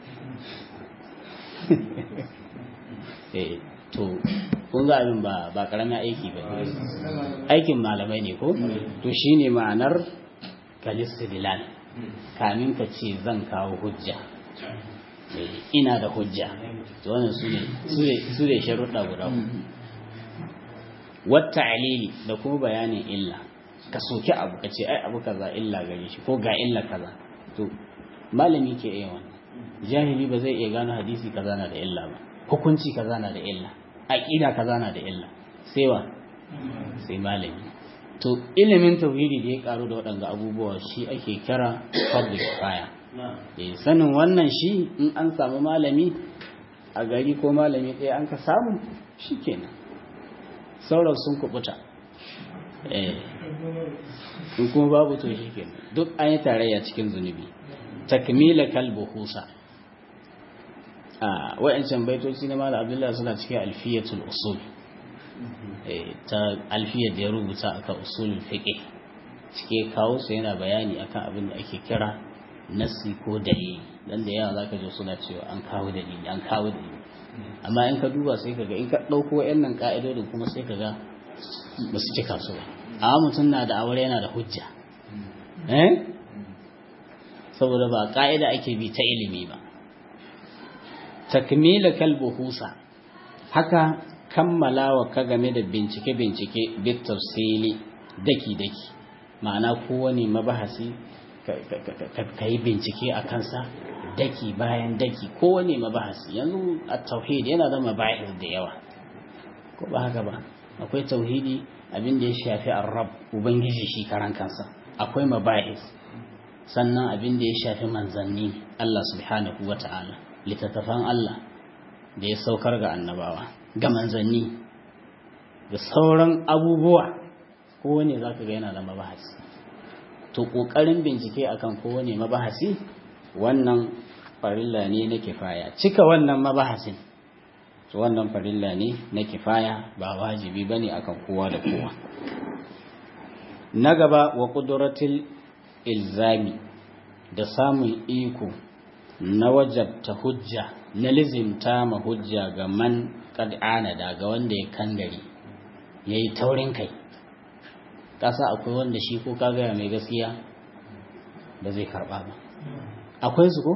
to kun ga abin ba ba karamin aiki ba aikin malamai ne ko to shine ma'anar kalistidilal kamin ka ce zan kawo hujja ina da hujja to wannan su ne su ne sharuɗa guda wata alili da kuma bayanin illa ka soki abu ka ce ai abu kaza illa gare shi ko ga illa kaza to malami ke iya wannan jahili ba zai iya gano hadisi kaza na da illa ba hukunci kaza na da illa aqida kaza na da illa sai wa sai malami to ilimin tauhidi da ya karu da waɗanga abubuwa shi ake kira public fire eh sanin wannan shi in an samu malami a gari ko malami ɗaya an ka samu shikenan sauran sun kubuta eh in kuma babu to shikenan duk an yi tarayya cikin zunubi takmila kalbu husa a wa'ancan baitoci na mala abdullahi suna cikin alfiyatul usul ta alfiyar da ya rubuta akan usulul fiqh cike kawo su yana bayani akan abin da ake kira nassi ko dalili dan da yawa zaka ji suna cewa an kawo dalili an kawo dalili amma in ka duba sai kaga in ka dauko wayannan ka'idodin kuma sai kaga ba su cika su ba amma mutum na da aure yana da hujja eh saboda ba ka'ida ake bi ta ilimi ba takmila kalbuhusa haka kammalawa ka game da bincike-bincike bit tafsili daki-daki ma'ana kowane mabahasi ka yi bincike a kansa daki bayan daki kowane mabahasi yanzu a tauhid yana da mabahis da yawa ko ba haka ba akwai tauhidi abin da ya shafi arab ubangiji shi karan kansa akwai mabahis sannan abin da ya shafi manzanni Allah subhanahu wa ta'ala littattafan Allah da ya saukar ga annabawa ga manzanni da sauran abubuwa kowane za ka ga yana da mabahasi to ƙoƙarin bincike akan kowane mabahasi wannan farilla ne na kifaya cika wannan mabahasin to wannan farilla ne na kifaya ba wajibi ba ne akan kowa da kowa na gaba wa ƙuduratul ilzami da samun iko na wajabta hujja na lizimta ma hujja ga man kad anada ga wanda ya kangare ya yi taurin kai ƙasa akwai wanda shi ko ka gaya mai gaskiya ba zai karɓa ba akwai su ko?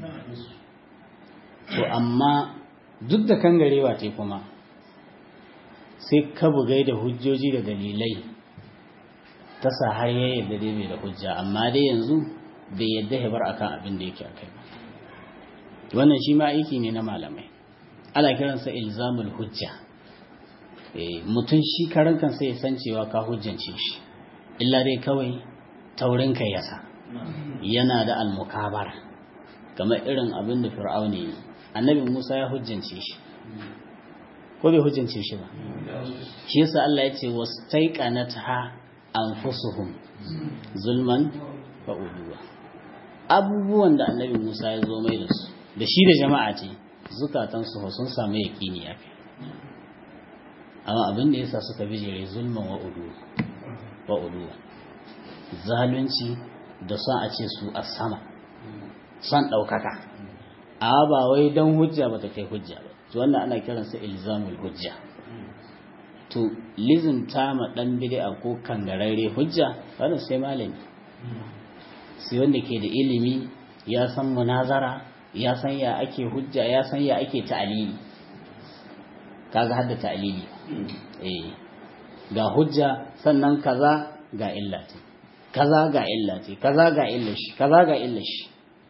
to amma duk da kangarewa ce kuma sai ka bugai da hujjoji da dalilai ta sa har ya yadda dai mai da hujja amma dai yanzu bai yadda ya bar akan abin da yake akai ba wannan shi ma aiki ne na malamai ana kiransa ilzamul hujja mutum shi karan kansa ya san cewa ka hujjance shi illa dai kawai taurin kai yasa yana da almukabara kamar irin abin da fir'auni yi annabi Musa ya hujjance shi ko bai hujjance shi ba shi yasa Allah ya ce wastaiqanatha anfusuhum zulman wa uduwa abubuwan da annabi Musa ya zo mai da su da shi da jama'a ce zukatansu sun samu yaƙini ya fi amma abin da yasa suka bijire zulman wa uduwa zalunci da son a ce su a sama son ɗaukaka a ba wai don hujja ba ta kai hujja ba to wannan ana kiransa ilzamul hujja to lizinta ma dan bid'a ko kangararre hujja wannan sai malami sai wanda ke da ilimi ya san munazara ya san ya ake hujja ya san ya ake ta'alili kaga hadda ta'alili eh ga hujja sannan kaza ga illa ce kaza ga illa ce kaza ga illa shi kaza ga illa shi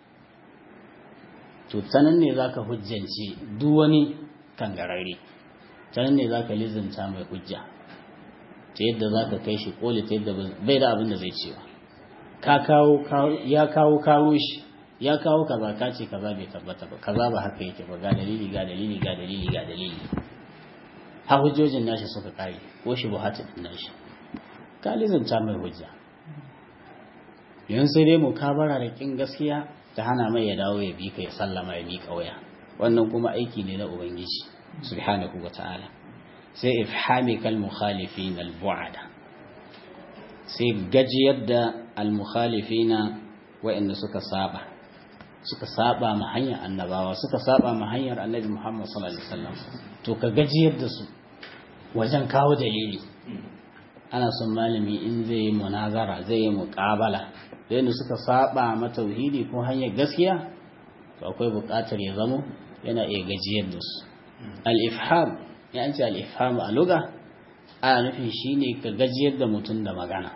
to sanan ne zaka hujjance duk wani kangararre sanan ne zaka lizinta mai hujja ta yadda zaka kai shi koli ta yadda bai da abin da zai cewa ka kawo ya kawo kawo shi ya kawo kaza ka ce kaza bai tabbata ba kaza ba haka yake ba ga dalili ga dalili ga dalili ga dalili ha hujjojin nashi suka kare ko shi buhatu din nashi ka lizinta mai hujja yanzu sai dai mukabara da kin gaskiya ta hana mai ya dawo ya bi ka ya sallama ya miƙa waya wannan kuma aiki ne na ubangiji subhanahu wa ta'ala sai ifhami kal mukhalifin al bu'ada sai gajiyar da al mukhalifina wa'anda suka saba suka saba ma hanyar annabawa suka saba ma hanyar annabi Muhammad sallallahu alaihi wasallam to ka gajiyar da su wajen kawo dalili ana son malami in zai yi munazara zai yi muƙabala da yadda suka saba ma tauhidi ko hanyar gaskiya to akwai buƙatar ya zamo yana iya gajiyar da su al-ifham ya an ce al-ifham a lugha ana nufin shine ka gajiyar da mutum da magana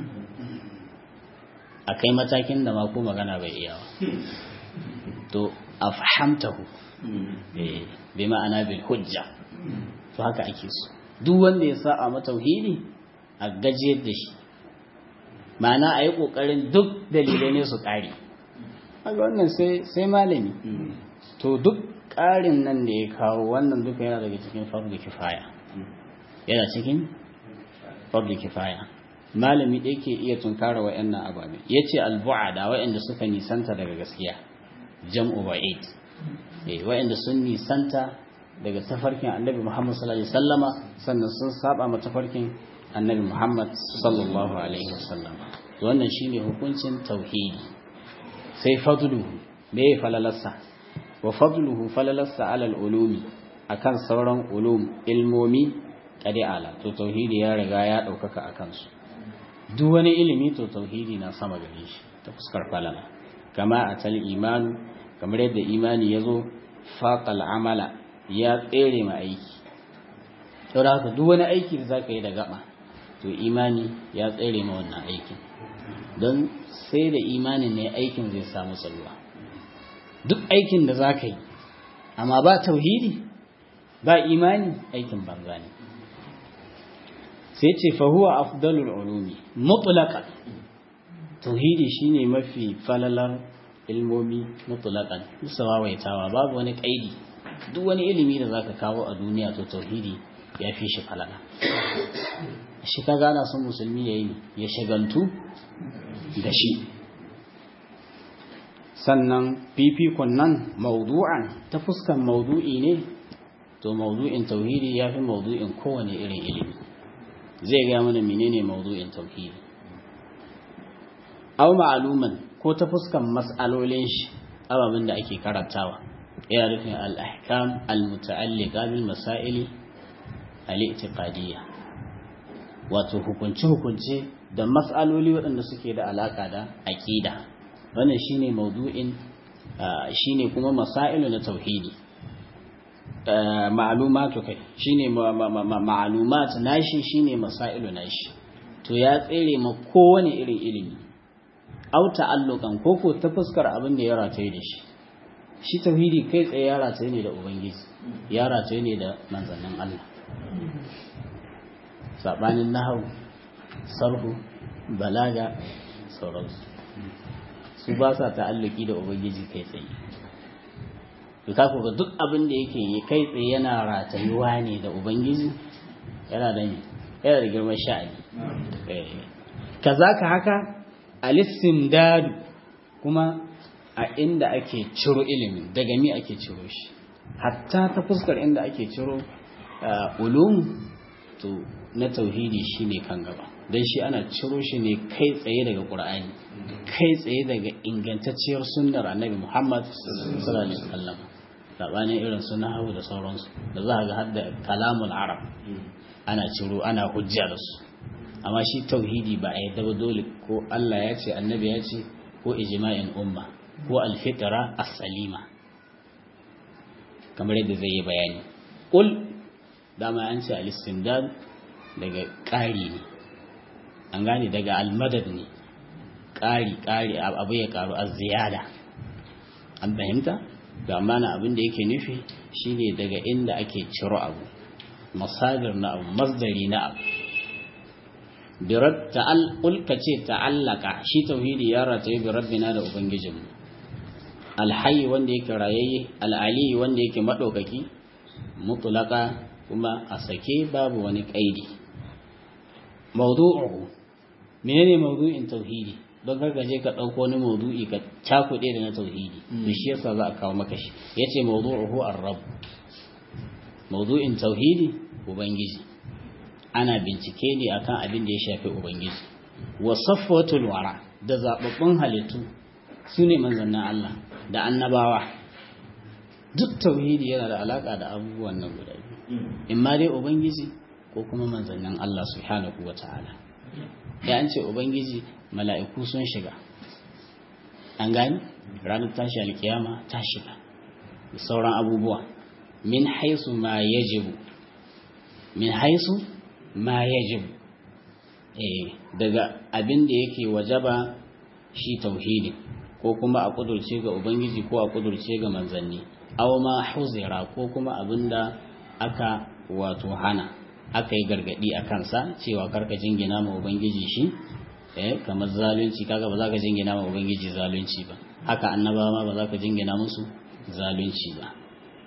a kai matakin da ma ko magana bai iya ba to afhamtahu eh bi ma'ana bil hujja to haka ake so duk wanda ya sa a matauhidi a gajiyar da shi ma'ana a yi ƙoƙarin duk dalilai ne su ƙari haka wannan sai malami to duk ƙarin nan da ya kawo wannan duka yana daga cikin farko kifaya yana cikin farko kifaya malami ɗaya ke iya tunkara wa'annan ababe ya ce albu'ada wa'anda suka nisanta daga gaskiya jam'u ba'id wa'anda sun nisanta daga tafarkin annabi muhammad sallallahu alaihi wasallama sannan sun saba ma tafarkin annabi muhammad sallallahu alaihi wasallam wannan shine hukuncin tauhidi sai fadluhu me falalarsa wa fadluhu falalarsa alal ulumi akan sauran ulum ilmomi kadi ala to tauhidi ya riga ya daukaka akan su duk wani ilimi to tauhidi na sama gare shi ta fuskar falala kama atal imanu kamar yadda imani yazo faqal amala ya tsere ma aiki saboda haka duk wani aiki da zaka yi da gaba to imani ya tsere ma wannan aikin don sai da imanin ne aikin zai samu tsalwa duk aikin da za ka yi amma ba tauhidi ba imani aikin banza ne sai ce fahuwa afdalul ulumi mutlaqan tauhidi shine mafi falalar ilmomi mutlaqan musawa waitawa babu wani kaidi duk wani ilimi da zaka kawo a duniya to tauhidi ya fi shi falala shi ka gana son musulmi ya yi ya shagaltu da shi sannan fifikon nan maudu'an ta fuskan maudu'i ne to maudu'in tauhidi ya fi maudu'in kowane irin ilimi zai ga mana menene maudu'in tauhidi au ma'aluman ko ta fuskan mas'alolin shi ababen da ake karantawa yana nufin al-ahkam al-muta'alliqa bil masaili al-i'tiqadiyya wato hukunce-hukunce da matsaloli waɗanda suke da alaƙa da aƙida wannan shine maudu'in shine kuma masailu na tauhidi ma'lumatu kai shine ma'lumat nashi shine masailu nashi to ya tsere ma kowane irin ilimi au ta'alluqan koko ta fuskar abin da ya rataye da shi shi tauhidi kai tsaye ya rataye ne da ubangiji ya rataye ne da manzannin Allah saɓanin nahau sarhu balaga sauransu su ba sa ta'alluki da ubangiji kai tsaye to ka ga duk abin da yake yi kai tsaye yana ratayuwa ne da ubangiji yana da yana da girman sha'ani kazaka haka alistimdadu kuma a inda ake ciro ilimin daga mi ake ciro shi hatta ta fuskar inda ake ciro ulum to na tauhidi shine kan gaba dan shi ana ciro shi ne kai tsaye daga qur'ani kai tsaye daga ingantacciyar sunnar annabi Muhammad sallallahu alaihi wasallam sabanin irin su nahawu da sauransu da za ga har da kalamul arab ana ciro ana hujja da su amma shi tauhidi ba a yadda ba dole ko Allah ya ce annabi ya ce ko ijma'in umma ko alfitra as-salima kamar yadda zai yi bayani qul dama an ce al-istindad daga ƙari ne an gane daga al-madad ne ƙari ƙari abu ya ƙaru a ziyada an fahimta ga mana abin da yake nufi shine daga inda ake ciro abu masadir na abu masdari na abu birat ta'al ulka ce ta'allaka shi tauhidi ya rataye bi rabbina da ubangijinmu alhayy wanda yake rayayye al'ali wanda yake madaukaki mutlaka kuma a sake babu wani kaidi mawdu'uhu menene mawdu'in tauhidi don kar je ka ɗauko wani maudu'i ka cakuɗe da na tauhidi to shi yasa za a kawo maka shi yace mawdu'uhu ar-rabb mawdu'in tauhidi ubangiji ana bincike ne akan abin da ya shafi ubangiji wa safwatul wara da zababbun halittu sune manzannin Allah da annabawa duk tauhidi yana da alaka da abubuwan nan guda biyu in ma dai ubangiji ko kuma manzannin Allah subhanahu wataala ya an ce ubangiji mala'iku sun shiga an gani ranar tashi alkiyama ta shiga da sauran abubuwa min haisu ma yajibu min haisu ma yajibu eh daga abin da yake wajaba shi tauhidi ko kuma a kudurce ga ubangiji ko a kudurce ga manzanni aw ma huzira ko kuma abin da aka wato hana aka yi gargadi a kansa cewa karka jingina ma ubangiji shi eh kamar zalunci kaga ba za ka jingina ma ubangiji zalunci ba haka annabawa ma ba za ka jingina musu zalunci ba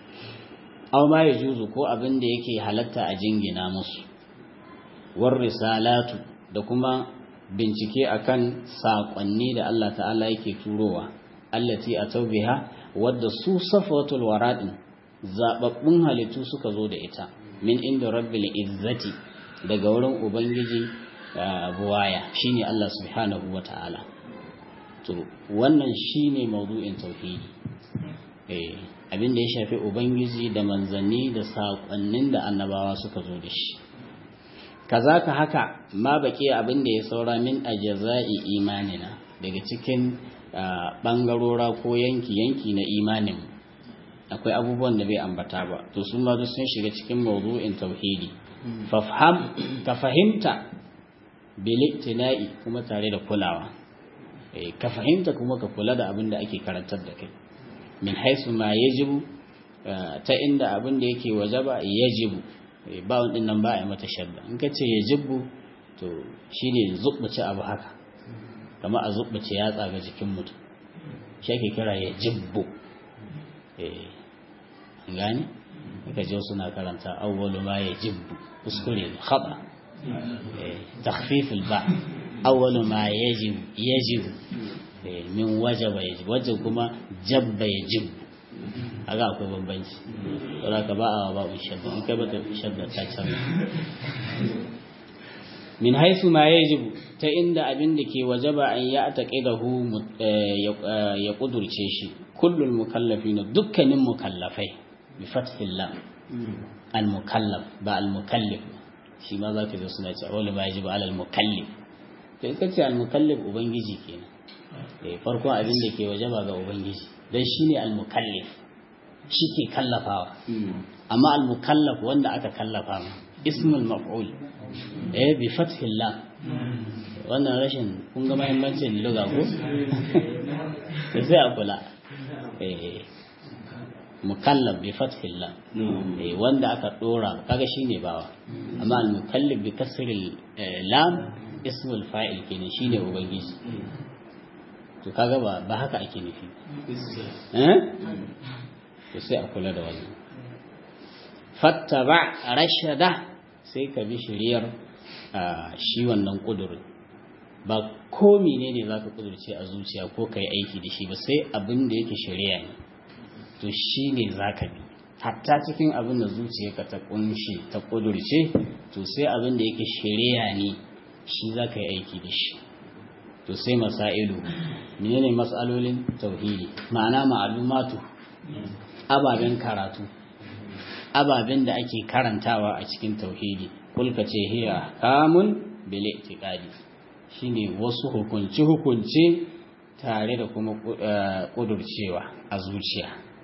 aw ma yajuzu ko abin da yake halatta a jingina musu war risalatu da kuma bincike akan sakonni da Allah ta'ala yake turowa allati atawbiha wadda su safatul waradin zababbun halittu suka zo da ita min inda rabbil izzati daga wurin ubangiji buwaya shine Allah subhanahu wata'ala to wannan shine maudu'in tauhidi eh abin da ya shafi ubangiji da manzanni da sakonnin da annabawa suka zo da shi kazaka haka ma baki abin da ya saura min ajza'i imanina daga cikin bangarora ko yanki yanki na imanin akwai abubuwan da bai ambata ba to sun ma sun shiga cikin mawdu'in tauhidi fafham ka fahimta biliktina'i kuma tare da kulawa ka fahimta kuma ka kula da abin da ake karantar da kai min haisu ma yajibu ta inda abin da yake wajaba yajibu ba wadin nan ba a mata shadda in ka ce yajibu to shine zubbace abu haka kama a zubbace yatsa ga jikin mutum shi ake kira yajibu eh gani ka je suna karanta awwalu ma yajibu kuskure ne khata takhfif al-ba awwalu ma yajib yajib min wajaba yajib wajib kuma jabba yajib aga akwai bambanci saboda ka ba a ba shadda in kai baka shadda ta canza min haisu ma yajibu ta inda abin da ke wajaba an ya taqidahu ya kudurce shi kullul mukallafina dukkanin mukallafai bi fathil lam al mukallaf ba al mukallif shi ma zaka zo suna cewa wala ma yajibu al mukallif to in kace al mukallif ubangiji kenan eh farkon abin da ke wajaba ga ubangiji dan shine al mukallif shi ke kallafawa amma al mukallaf wanda aka kallafa ma ismul maf'ul eh bi fathil lam wannan rashin kun ga mahimmancin luga ko sai a kula eh mukallaf bi fathil lam eh wanda aka dora kaga shine bawa amma al mukallaf bi kasril lam ismul fa'il kenan shine ubangiji to kaga ba ba haka ake nufi eh to sai a kula da wannan fattaba rashada sai ka bi shiriyar shi wannan kudurin ba ko menene za ka kudurce a zuciya ko ka yi aiki da shi ba sai abin da yake shari'a ne to shi ne za ka bi hatta cikin abin da zuciyarka ta kunshi ta kudurce to sai abin da yake shari'a ne shi za ka yi aiki da shi to sai masailu menene matsalolin tauhidi ma'ana ma'alumatu ababen karatu ababen da ake karantawa a cikin tauhidi kulka ce hiya kamun bil i'tiqadi shine wasu hukunci hukunci tare da kuma kudurcewa a zuciya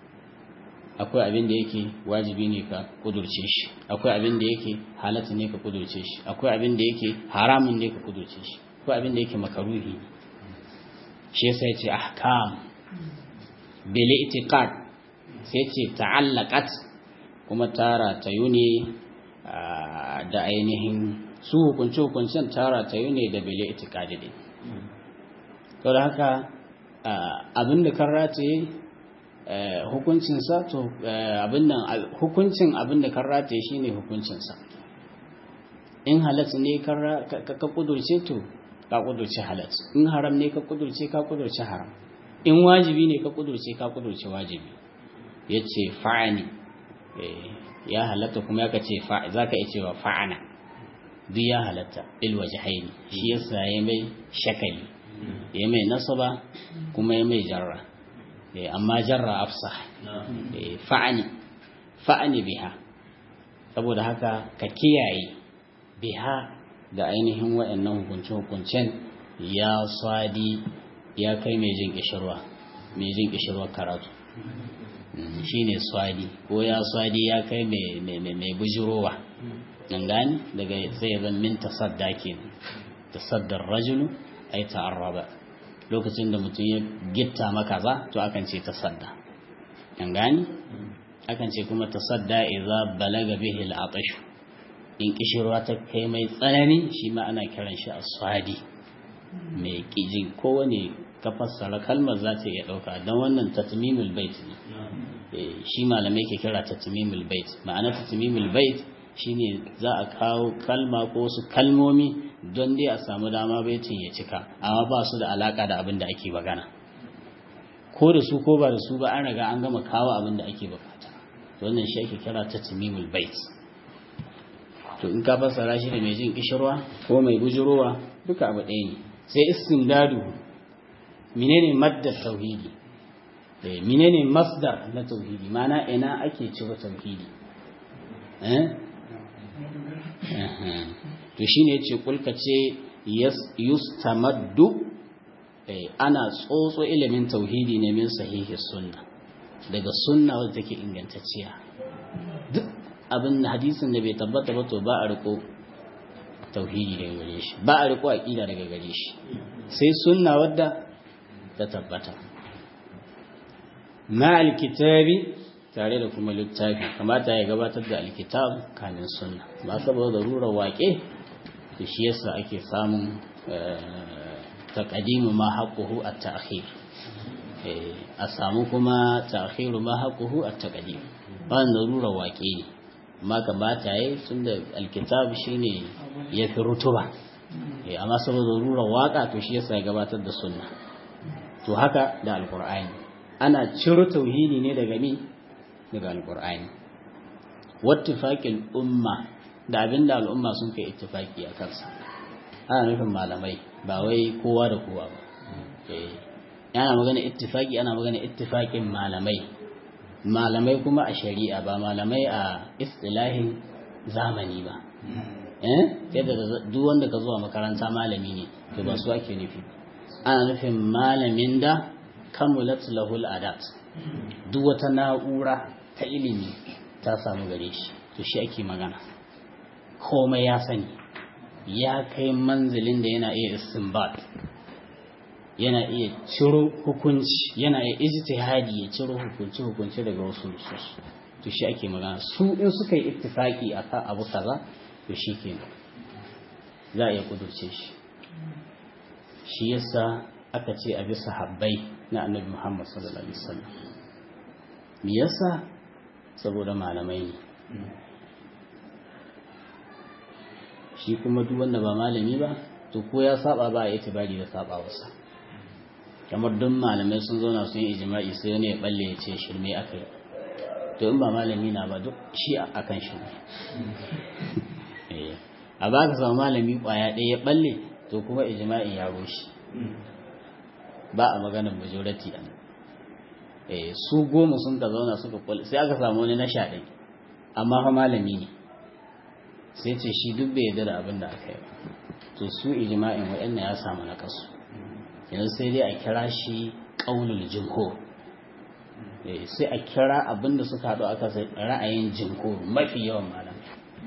akwai abin da yake wajibi ne ka kudurce shi akwai abin da yake halatta ne ka kudurce shi akwai abin da yake haramun ne ka kudurce shi akwai abin da yake makaruhi ne shi yasa yace ahkam bil i'tiqad sai ce ta'allaqat kuma tara ta yune da ainihin su hukunci hukuncin tara ta yune da bil i'tiqad din to da haka abin da kan rataye hukuncinsa to abin nan hukuncin abin da kan rataye shine hukuncinsa in halat ne ka kudurce to ka kudurce halat in haram ne ka kudurce ka kudurce haram in wajibi ne ka kudurce ka kudurce wajibi yace fa'ani ya halatta kuma ya kace za ka iya cewa fa'ana duk ya halatta il wajhaini shi yasa ya mai shakali ya mai nasaba kuma ya mai jarra amma jarra afsa fa'ani fa'ani biha saboda haka ka kiyaye biha da ainihin waɗannan hukunce-hukuncen ya swadi ya kai mai jin kishirwa mai jin kishirwa karatu shi ne swadi ko ya swadi ya kai mai bujirowa nan gani daga sai zan min tasadda ke tasaddar rajulu ai ta'arraba lokacin da mutum ya gitta maka za to akan ce tasadda nan gani akan ce kuma tasadda idza balaga bihi al-atash in kishirwa ta kai mai tsanani shi ma ana kiran shi as-swadi mai kijin kowane ka fassara kalmar za ta iya ɗauka don wannan tatmimul bait ne shi malamai ke kira tatmimul bait ma'ana tatmimul bait shine za a kawo kalma ko wasu kalmomi don dai a samu dama baitin ya cika amma ba su da alaka da abin da ake magana ko da su ko ba da su ba an riga an gama kawo abin da ake bukata wannan shi ake kira tatmimul bait to in ka fassara shi da mai jin kishirwa ko mai bujurowa duka abu ɗaya ne sai istimdadu menene maddar tauhidi eh menene masdar na tauhidi mana ina ake ciro tauhidi eh to shine yace kulka ce yustamaddu eh ana tsotso ilimin tauhidi ne min sahihi sunna daga sunna wadda take ingantacciya duk abin hadisin da bai tabbata ba to ba a riko tauhidi daga gare shi ba a riko aqida daga gare shi sai sunna wadda ta tabbata ma alkitabi tare da kuma littafi kamata ya gabatar da alkitab kamin sunna ba saboda rura waƙe da shi yasa ake samun taqdimu ma haqquhu at-ta'khir a samu kuma ta'khiru ma haqquhu at-taqdim ba rura waƙe ne amma kamata yayi tunda alkitab shine yafi rutuba amma saboda rura waka to shi yasa ya gabatar da sunna to haka da alkur'ani ana ciro tauhidi ne daga mi daga alkur'ani wattifaqil umma da abinda al'umma sun kai ittifaki a kansa ana nufin malamai ba wai kowa da kowa ba eh yana magana ittifaki ana magana ittifaqin malamai malamai kuma a shari'a ba malamai a istilahin zamani ba eh yadda duk wanda ka zuwa makaranta malami ne to ba su ake nufi ana nufin malamin da kamulat lahul adat duk wata na'ura ta ilimi ta samu gare shi to shi ake magana komai ya sani ya kai manzilin da yana iya istinbat yana iya ciro hukunci yana iya ijtihadi ya ciro hukunci hukunci daga wasu nusus to shi ake magana su in suka yi ittifaki akan abu kaza to shi kenan za a iya kudurce shi shi yasa aka ce a bisa habbai na annabi Muhammad sallallahu alaihi wasallam me yasa saboda malamai ne shi kuma duk wanda ba malami ba to ko ya saba ba a yi tibari da saba wasa kamar duk malamai sun zauna sun yi ijma'i sai wani ya balle ya ce shirme aka yi to in ba malami na ba duk shi akan shirme a ba ka samu malami kwaya ɗaya ya balle to kuma ijma'i ya rushe ba a maganar majority a eh su goma sun ka zauna suka kwal sai aka samu wani na sha ɗin amma fa malami ne sai ce shi duk bai yarda da abin da aka yi ba to su ijma'in waɗannan ya samu na kasu yanzu sai dai a kira shi ƙaunul jumhur sai a kira abin da suka haɗu aka sai ra'ayin jumhur mafi yawan malamai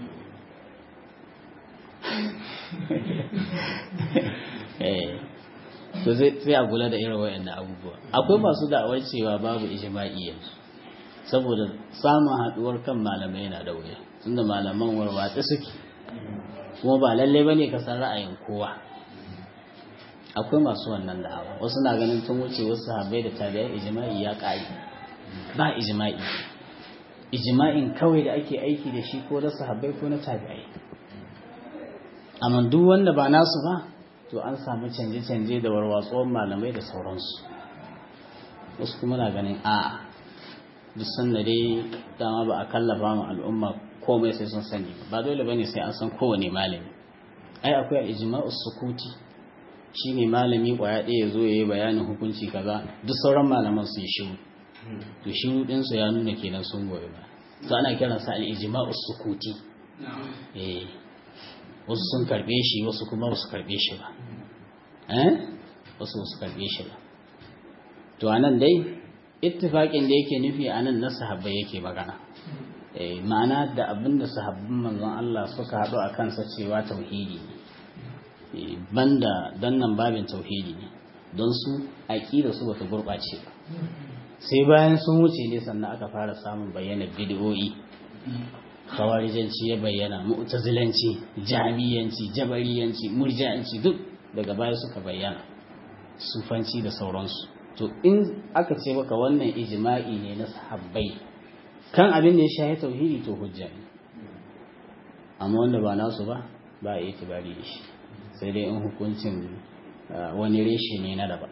to sai a kula da irin waɗannan abubuwa akwai masu da'awar cewa babu ijma'i yanzu saboda samun haɗuwar kan malamai yana da wuya tunda malaman warwatse suke kuma ba lalle bane ka san ra'ayin kowa akwai masu wannan da'awa wasu na ganin tun wuce wasu sahabbai da tabi'ai ijma'i ya ƙari ba ijma'i ijma'in kawai da ake aiki da shi ko na sahabbai ko na tabi'ai amma duk wanda ba nasu ba to an samu canje-canje da warwatsuwar malamai da sauransu wasu kuma na ganin a'a duk sanda dai dama ba a kallafa mu al'umma komai sai sun sani ba dole bane sai an san kowane malami ai akwai al-ijma'us sukuti shine malami kwaya ɗaya zo yayi bayanin hukunci kaza duk sauran malaman su yi shiru to shiru din su ya nuna kenan sun goyi ba to ana kiran sa al-ijma'us sukuti eh wasu sun karbe shi wasu kuma wasu karbe shi ba eh wasu wasu karbe shi ba to anan dai ittifaqin da yake nufi anan na sahabbai yake magana ma'ana da abinda sahabbin manzon Allah suka haɗu a kansa cewa tauhidi ne banda dannan babin tauhidi ne don su aƙida su bata gurɓace ba sai bayan sun wuce ne sannan aka fara samun bayyana bid'o'i khawarijanci ya bayyana mu'tazilanci jami'anci jabariyanci murji'anci duk daga baya suka bayyana sufanci da sauransu to in aka ce maka wannan ijma'i ne na sahabbai kan abin da ya shahi tauhidi to hujja ne amma wanda ba nasu ba ba a itibari da shi sai dai in hukuncin wani reshe ne na daban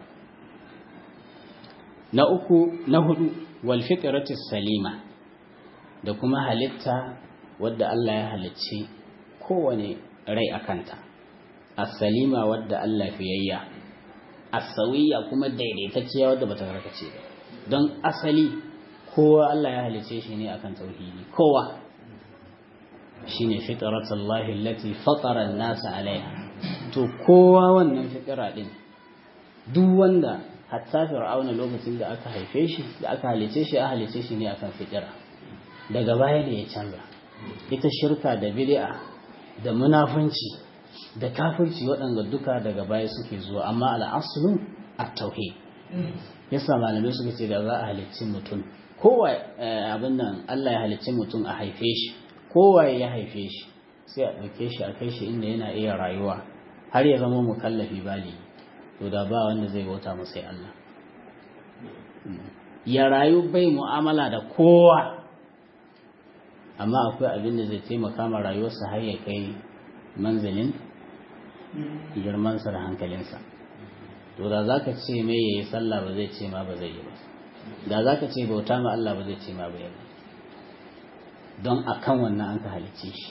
na uku na hudu wal fitratis salima da kuma halitta wadda Allah ya halicci kowane rai akanta as-salima wadda Allah fiyayya as-sawiyya kuma daidaitacciya wadda bata karkace ba don asali kowa Allah ya halice shi ne akan tauhidi kowa shine fitratullahi allati fatara an-nas alaiha to kowa wannan fitira din duk wanda hatta fir'auna lokacin da aka haife shi da aka halice shi a halice shi ne akan fitira daga baya ne ya canza ita shirka da bid'a da munafunci da kafirci waɗanda duka daga baya suke zuwa amma al'aslu at-tauhid yasa malamai suka ce da za a halicci mutum kowa abin nan Allah ya halicci mutum a haife shi kowa ya haife shi sai a ɗauke shi a kai shi inda yana iya rayuwa har ya zama mukallafi bali to da ba wanda zai bauta mu sai Allah ya rayu bai mu'amala da kowa amma akwai abin da zai taimaka ma rayuwarsa har ya kai manzilin girmansa da hankalinsa to da za ka ce mai ya yi sallah ba zai ce ma ba zai yi ba da za ka ce bauta ma Allah ba zai ce ma ba yi don a kan wannan an ka halicce shi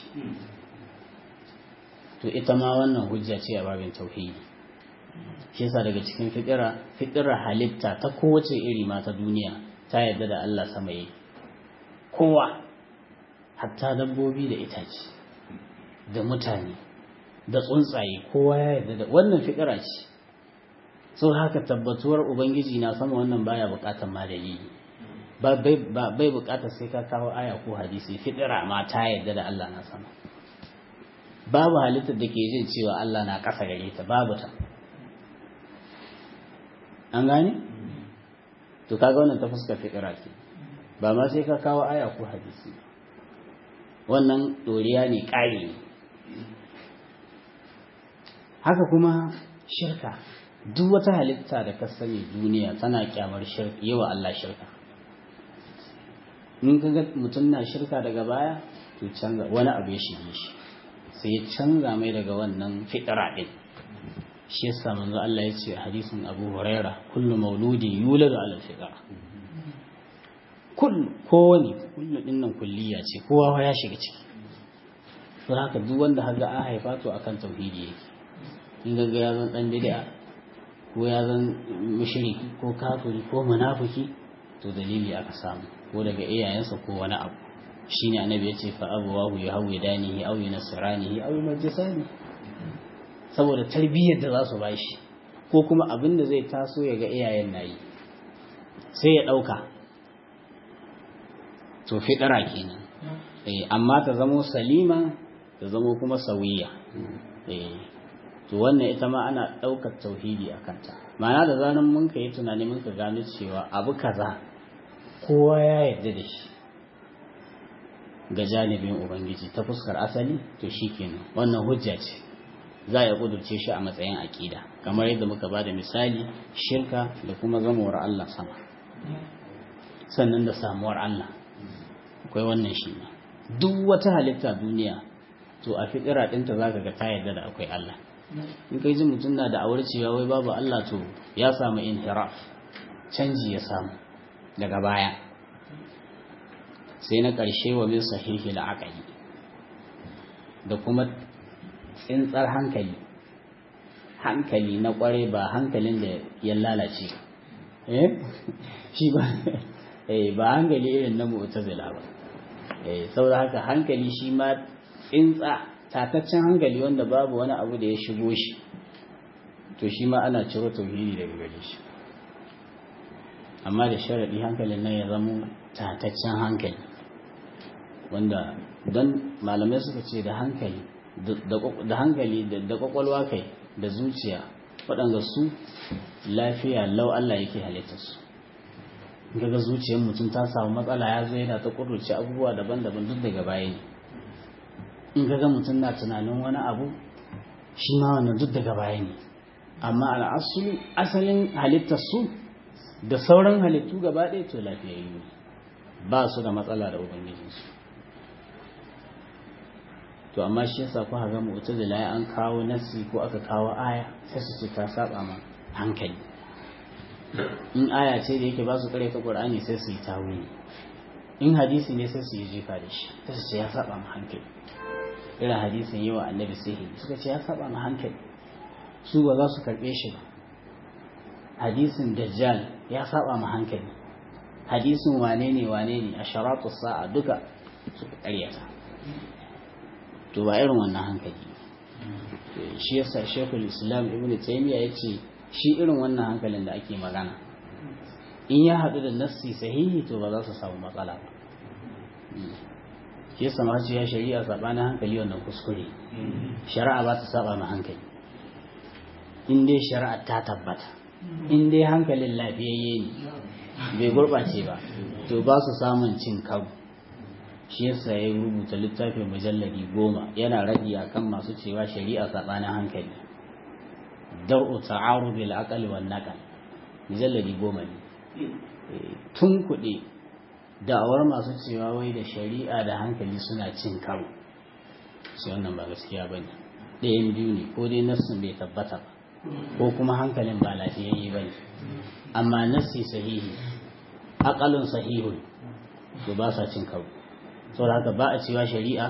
to ita ma wannan hujja ce a babin tauhidi shi yasa daga cikin fitira fitira halitta ta kowace iri ma ta duniya ta yarda da Allah sama yi kowa hatta dabbobi da itace da mutane da tsuntsaye kowa ya yarda da wannan fitira ce so haka tabbatuwar ubangiji na sama wannan baya bukatar ma dalili ba bai bukatar sai ka kawo aya ko hadisi fitira ma ta yarda da Allah na sama babu halittar da ke jin cewa Allah na ƙasa gare ta babu ta an gane to kaga wannan ta fuskar fitira ke ba ma sai ka kawo aya ko hadisi wannan doriya ne ƙari ne haka kuma shirka duk wata halitta da ka sani duniya tana kyamar shirka yawa Allah shirka in ka ga mutum na shirka daga baya to canza wani abu ya shige shi sai ya canza mai daga wannan fitira din shi yasa manzo Allah ya ce hadisin Abu Huraira kullu mauludin yuladu ala fitra kullu kowani kullu din nan kulliya ce kowa ya shiga ciki to haka duk wanda haga an haifa to akan tauhidi yake in ga ya zan dan bid'a ko ya zan mushriki ko kafiri ko munafiki to dalili aka samu ko daga iyayensa ko wani abu shine annabi ya ce fa abawahu yahwidanihi aw yunasranihi aw yumajjisani saboda tarbiyyar da za su bashi ko kuma abin da zai taso ya ga iyayen nayi sai ya dauka to fidara kenan eh amma ta zamo salima ta zamo kuma sawiya eh to wannan ita ma ana daukar tauhidi a kanta ma'ana da zanen mun ka yi tunani mun ka gano cewa abu kaza kowa ya yarda da shi ga janibin ubangiji ta fuskar asali to shikenan wannan hujja ce za a kudurce shi a matsayin aƙida kamar yadda muka ba da misali shirka da kuma zamawar Allah sama sannan da samuwar Allah akwai wannan shi ne duk wata halitta duniya to a fitira ɗinta za ka ga ta yarda da akwai Allah in kai ji mutum na da awar cewa wai babu Allah to ya samu inhiraf canji ya samu daga baya sai na ƙarshe wa min sahihi la'aqali da kuma tsintsar hankali hankali na ƙware ba hankalin da ya lalace eh shi ba eh ba hankali irin na mu'tazila ba eh saboda haka hankali shi ma tsintsa tataccen hankali wanda babu wani abu da ya shigo shi to shi ma ana ciro tauhidi daga gare shi amma da sharaɗi hankalin nan ya zama tataccen hankali wanda don malamai suka ce da hankali da hankali da kwakwalwa kai da zuciya waɗanda su lafiya lau Allah yake halittarsu gaga zuciyar mutum ta samu matsala ya zo yana ta ƙudurci abubuwa daban-daban duk daga baya ne in gaga mutum na tunanin wani abu shi ma wannan duk daga baya ne amma al'asulu asalin halittarsu da sauran halittu gaba ɗaya to lafiyayyu ba su da matsala da ubangijinsu to amma shi yasa ku ga mu'tazila an kawo nasi ko aka kawo aya sai su ce ta saba ma hankali in aya ce da yake ba su kare ta qur'ani sai su yi tawili in hadisi ne sai su yi jifa da shi sai su ce ya saba ma hankali irin hadisin yawa annabi sai suka ce ya saba ma hankali su ba za su karbe shi ba hadisin dajjal ya saba ma hankali hadisin wane ne wane ne a sharatu sa'a duka suka karyata to ba irin wannan hankali shi yasa shekul islam ibn taymiya ya ce shi irin wannan hankalin da ake magana in ya haɗu da nassi sahihi to ba za su samu matsala ba shi yasa ma ya shari'a sabanin hankali wannan kuskure shari'a ba ta saba ma hankali in dai shari'a ta tabbata in dai hankalin lafiyayye ne bai gurɓace ba to ba su samun cin karo shi yasa ya rubuta littafin mujalladi goma yana radi akan masu cewa shari'a sabanin hankali dar'u ta'arud bil aql wan naql mujalladi goma ne tun kuɗi da'awar masu cewa wai da shari'a da hankali suna cin karo sai wannan ba gaskiya bane ɗayan biyu ne ko dai nassin bai tabbata ba ko kuma hankalin ba lafiyayye bane amma nassi sahihi aqalun sahihun to ba sa cin karo saboda haka ba a cewa shari'a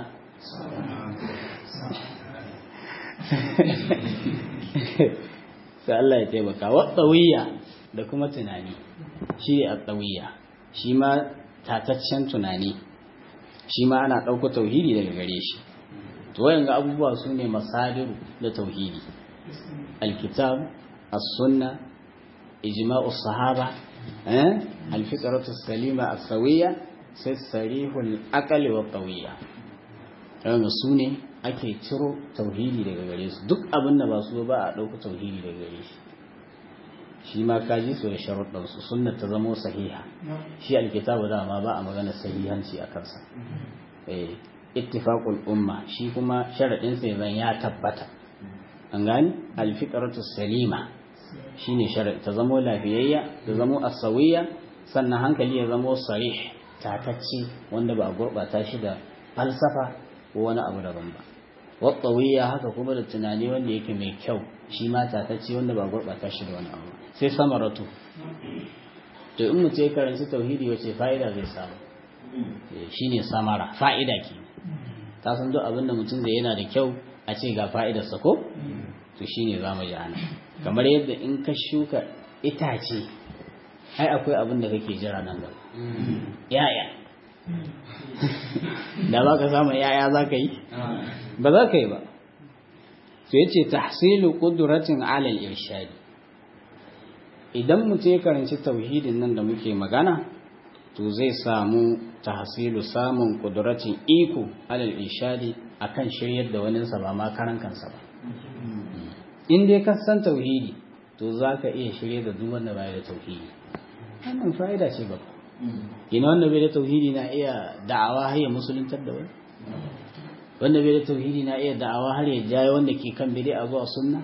sai Allah ya taimaka wa tsawiyya da kuma tunani shi ne a tsawiyya shi ma tataccen tunani shi ma ana ɗauko tauhidi daga gare shi to wayan ga abubuwa su ne masadiru da tauhidi alkitab as-sunna ijma'u sahaba eh al-fitratu salima as-sawiyya sai sarihul aqali wa qawiyya kaga su ne ake ciro tauhidi daga gare su duk abin da ba su ba a ɗauka tauhidi daga gare shi shi ma kaji su da sharuɗan su sunna ta zamo sahiha shi alkitabu dama ba a magana sahihanci a kansa eh ittifaqul umma shi kuma sharadin sa zan ya tabbata an gani alfiqratu salima shine sharadi ta zamo lafiyayya ta zamo asawiyya sannan hankali ya zamo sarih tatacce wanda ba a gurɓata shi da falsafa ko wani abu daban ba wattawiya haka kuma da tunani wanda yake mai kyau shi ma tatacce wanda ba a gurɓata shi da wani abu sai samaratu to in mutum ya karanci tauhidi wace fa'ida zai samu shine samara fa'ida ke ka san duk abin da mutum zai yana da kyau a ce ga fa'idarsa ko to shine za mu ji ana kamar yadda in ka shuka itace ai akwai abin da kake jira nan gaba yaya da ba ka samu yaya za ka yi ba za ka yi ba to yace tahsilu qudratin ala al-irshad idan mutum ya karanci tauhidin nan da muke magana to zai samu tahsilu samun qudratin iko ala al-irshad akan shiryar da wani sa ba ma karan kansa ba in dai ka san tauhidi to zaka iya shirye da duk wanda bai da tauhidi wannan fa'ida ce ba ina wanda bai da tauhidi na iya da'awa har ya musuluntar da wani wanda bai da tauhidi na iya da'awa har ya jaye wanda ke kan bid'a zuwa sunna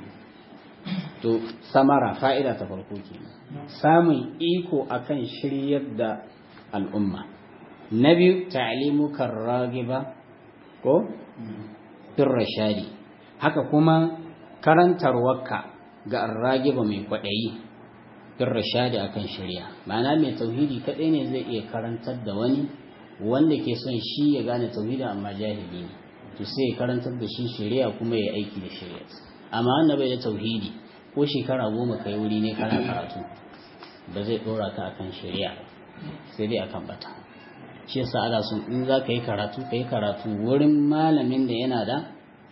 to samara fa'ida ta farko kenan samun iko akan shiryar da al'umma na biyu ta'limu karragiba ko fir rashadi haka kuma karantarwarka ga arragiba mai kwaɗayi fir rashadi akan shari'a ma'ana mai tauhidi kaɗai ne zai iya karantar da wani wanda ke son shi ya gane tauhidi amma jahili ne to sai ya karantar da shi shari'a kuma ya aiki da shari'a amma wanda bai da tauhidi ko shekara goma kai wuri ne kana karatu ba zai dora ka akan shari'a sai dai akan bata shi yasa ana son in za ka yi karatu ka yi karatu wurin malamin da yana da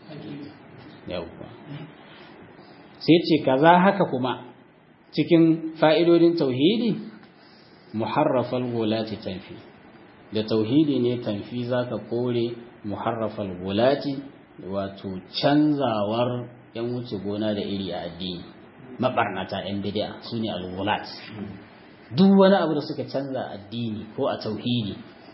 yawwa sai ce kaza haka kuma cikin fa'idodin tauhidi muharrafal gulati tanfi da tauhidi ne tanfi zaka kore muharrafal gulati wato canzawar yan wuce gona da iri a addini mabarnata yan bid'a sune al-gulat duk wani abu da suka canza addini ko a tauhidi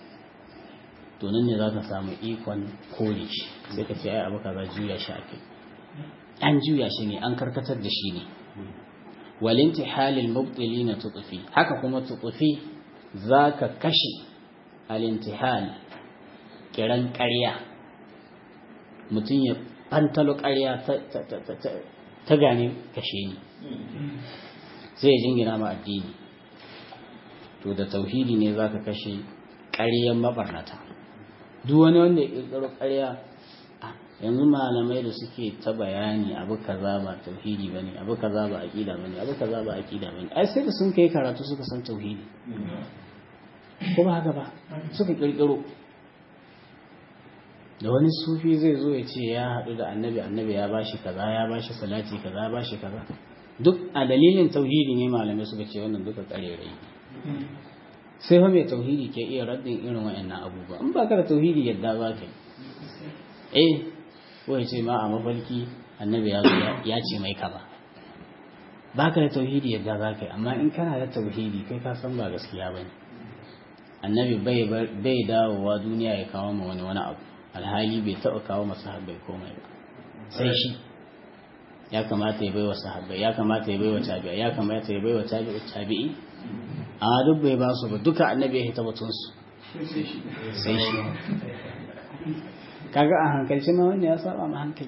to nan ne zaka samu ikon kore shi sai ka ce ai abu kaza juya shi ake an juya shi ne an karkatar da shi ne والانتحال المبطلين تطفي haka kuma tutufi zaka kashe alintihal kiran ƙarya mutum ya fantalo ƙarya ta gane kashe ni sai ya jingina ma addini to da tauhidi ne zaka kashe ƙaryan mabarnata duk wani wanda ya ƙirƙiro ƙarya yanzu malamai da suke ta bayani abu kaza ba tauhidi bane abu kaza ba aqida bane abu kaza ba aqida bane ai sai da sun kai karatu suka san tauhidi ko ba haka ba suka kirkiro da wani sufi zai zo ya ce ya haɗu da annabi annabi ya bashi kaza ya bashi salati kaza ya bashi kaza duk a dalilin tauhidi ne malamai suka ce wannan duka karerai sai fa mai tauhidi ke iya raddin irin wa'annan abubuwa in ba ka da tauhidi yadda za ka yi eh ko ya ce ma a mafarki annabi ya zo ya ce mai kaza ba ka da tauhidi yadda za ka yi amma in kana da tauhidi kai ka san ba gaskiya ba ne annabi bai dawowa duniya ya kawo ma wani wani abu alhali bai taɓa kawo masa sahabbai komai ba sai shi ya kamata ya bai wa sahabbai ya kamata ya bai wa tabi'a ya kamata ya bai wa tabi'i amma duk bai ba su ba duka annabi ya hita batunsu sai shi kaga a hankalci ma wanda ya saba ma hankali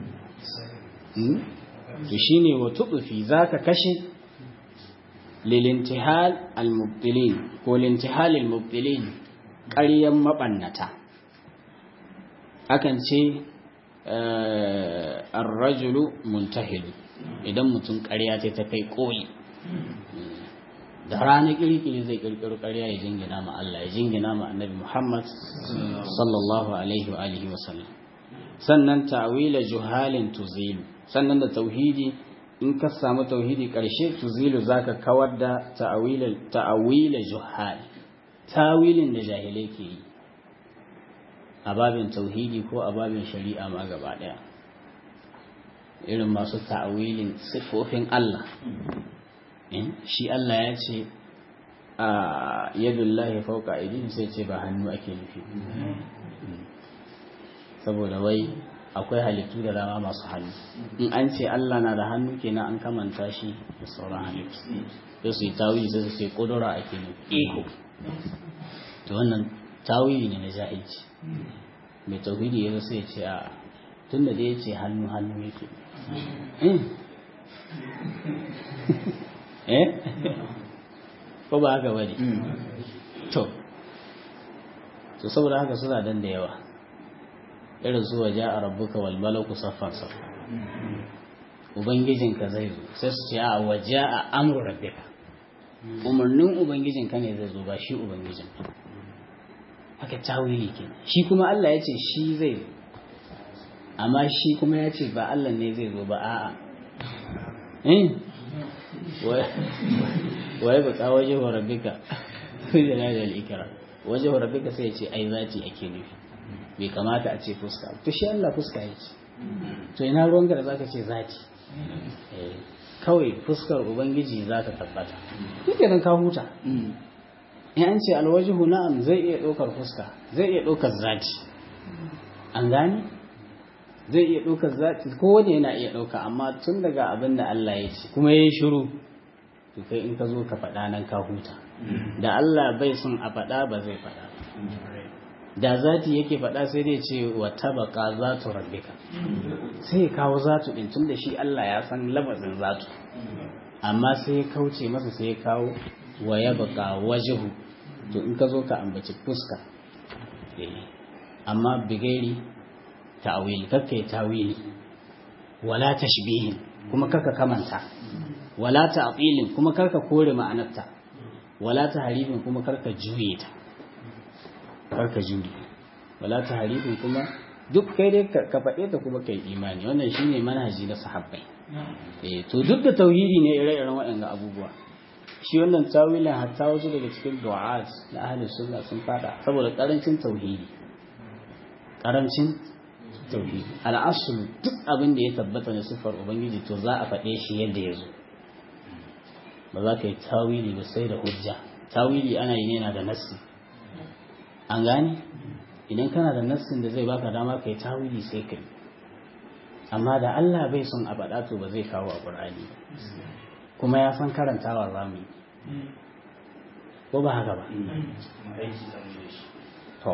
to shine wa tudufi zaka kashe lilintihal almubtilin ko lintihal almubtilin ƙaryan mabannata akan ce ar-rajulu muntahilu idan mutum ƙarya ta ta kai koyi da rana kirkiri zai kirkiro ƙarya ya jingina ma Allah ya jingina ma annabi Muhammad sallallahu alaihi wa alihi wa sallam sannan ta'wila juhalin tuzilu sannan da tauhidi in ka samu tauhidi ƙarshe tuzilu zaka kawar da ta'wila ta'wila juhal tawilin da jahilai ke yi a babin tauhidi ko a babin shari'a ma gaba daya irin masu ta'wilin sifofin Allah shi Allah ya ce a yadullahi fauka aidin sai ce ba hannu ake nufi saboda wai akwai halittu da dama masu hannu in an ce Allah na da hannu kenan an kamanta shi da sauran halittu sai su yi tawili sai su ce kudura ake nufi iko to wannan tawili ne na jahilci mai tauhidi ya sai ce a tun da dai ya ce hannu hannu yake eh ko ba haka bane to to saboda haka suna dan da yawa irin su waje a rabbuka wal malaku saffan saffa ubangijinka zai zo sai su ce a waje a amru rabbika umarnin ubangijin ka ne zai zo ba shi ubangijin haka tawili ke shi kuma Allah ya ce shi zai zo amma shi kuma ya ce ba Allah ne zai zo ba a'a eh waye ba ka waje wa rabbika yana da ikra waje wa rabbika sai ya ce ai zati ake nufi bai kamata a ce fuska to shi Allah fuska ya ce to ina ruwanka da zaka ce zati kawai fuskar ubangiji za ta tabbata duka nan ka huta in an ce alwajihu na'am zai iya ɗaukar fuska zai iya ɗaukar zati an gane zai iya ɗaukar zati ko wani yana iya ɗauka amma tun daga abin da Allah ya ce kuma ya yi shiru to kai in ka zo ka faɗa nan ka huta da Allah bai son a faɗa ba zai faɗa da zati yake faɗa sai dai ce wa tabaka zatu rabbika sai ya kawo zatu din tunda shi Allah ya san lafazin zatu amma sai ya kauce masa sai ya kawo wa yabqa wajhu to in ka zo ka ambaci fuska amma bigairi ta'wil kakkai tawili wala tashbihin kuma kaka kamanta wala ta'tilin kuma karka kore ma'anarta wala tahrifin kuma karka juye ta karka juri wala ta harifin kuma duk kai dai ka faɗe ta kuma kai imani wannan shine manhaji na sahabbai eh to duk da tauhidi ne ire-iren waɗannan abubuwa shi wannan tawilin hatta wasu daga cikin du'at na ahli sunna sun fada saboda karancin tauhidi karancin tauhidi al'asul duk abin da ya tabbata na sifar ubangiji to za a faɗe shi yadda ya zo ba za ka yi tawili ba sai da hujja tawili ana yi ne na da nassi an gane idan kana da nassin da zai baka dama kai tawili sai kai amma da Allah bai son a faɗa to ba zai kawo a Qur'ani kuma ya san karantawa zamu ko ba haka ba to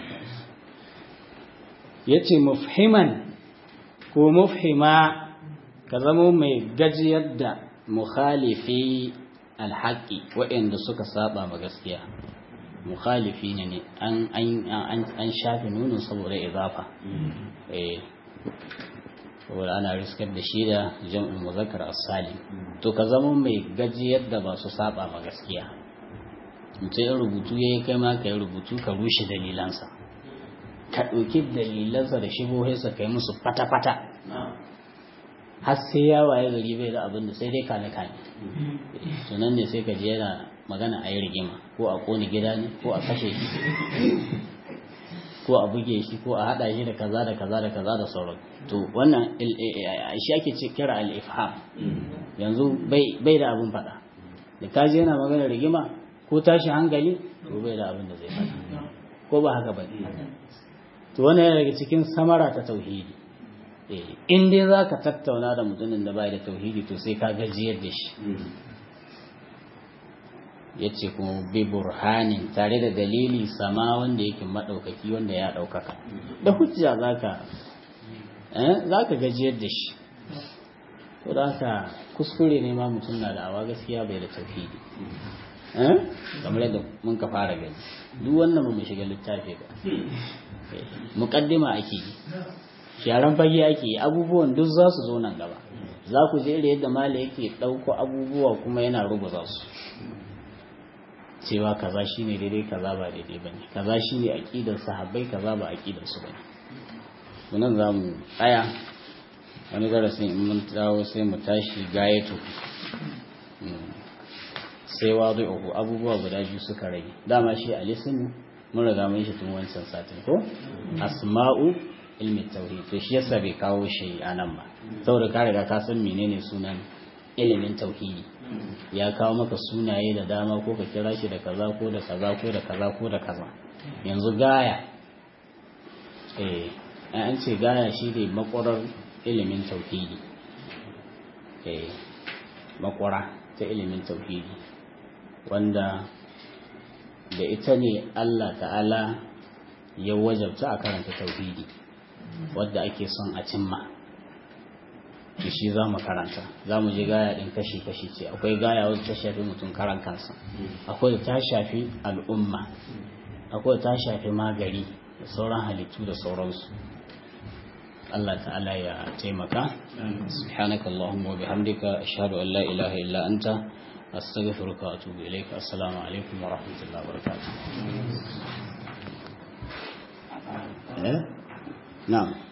yace mufhiman ko mufhima ka zama mai gajiyar da mukhalifi alhaqi waɗanda suka saba ma gaskiya mukhalifi ne ne an shafe nunin saboda izafa saboda ana riskar da shi da jam'in muzakkar as-salim to ka zama mai gaji yadda ba su saba ma gaskiya mutum ya rubutu yayi kai ma kai rubutu ka rushe dalilansa ka ɗauki dalilansa da shibohinsa kai musu fata-fata har sai ya waye gari bai da abin da sai dai kane kane to nan ne sai ka je yana magana a yi rigima ko a kone gida ne ko a kashe shi ko a buge shi ko a hada shi da kaza da kaza da kaza da sauran to wannan shi ake ce kira al-ifham yanzu bai da abin fada da kaji yana magana rigima ko tashi hankali to bai da abin da zai fada ko ba haka ba to wannan yana daga cikin samara ta tauhidi in dai za ka tattauna da mutumin da bai da tauhidi to sai ka gajiyar da shi ya ce kuma bi burhanin tare da dalili sama wanda yake maɗaukaki wanda ya ɗaukaka da hujja za ka gajiyar da shi to da haka kuskure ne ma mutum na da awa gaskiya bai da tauhidi kamar yadda mun ka fara gani duk wannan ba mu shiga littafi ba muƙaddima ake yi sharan fage ake yi abubuwan duk za su zo nan gaba za ku je yadda mala yake ɗauko abubuwa kuma yana rubuta su cewa kaza shine daidai kaza ba daidai bane kaza shine aqidar sahabbai kaza ba aqidar su bane munan zamu tsaya wani darasin in mun dawo sai mu tashi gayatu sai wadi'uhu abubuwa guda biyu suka rage dama shi alisin mun riga mun shi tun wancan satin ko asma'u ilmi tauhid to shi yasa bai kawo shi anan ba saboda ka riga ka san menene sunan ilimin tauhidi ya kawo maka sunaye da dama ko ka kira shi da kaza ko da kaza ko da kaza ko da kaza yanzu gaya eh an ce gaya shi ne makwarar ilimin tauhidi eh makwara ta ilimin tauhidi wanda da ita ne Allah ta'ala ya wajabta a karanta tauhidi wadda ake son a cimma shi za mu karanta za mu ji gaya ɗin kashi-kashi ce akwai gaya wadda ta shafi mutum karan kansa akwai ta shafi al'umma akwai ta shafi magari da sauran halittu da sauransu Allah ta'ala ya taimaka subhanaka Allahumma wa bihamdika ashhadu an la ilaha illa anta astaghfiruka wa atubu ilaika assalamu alaikum wa rahmatullahi wa barakatuh eh na'am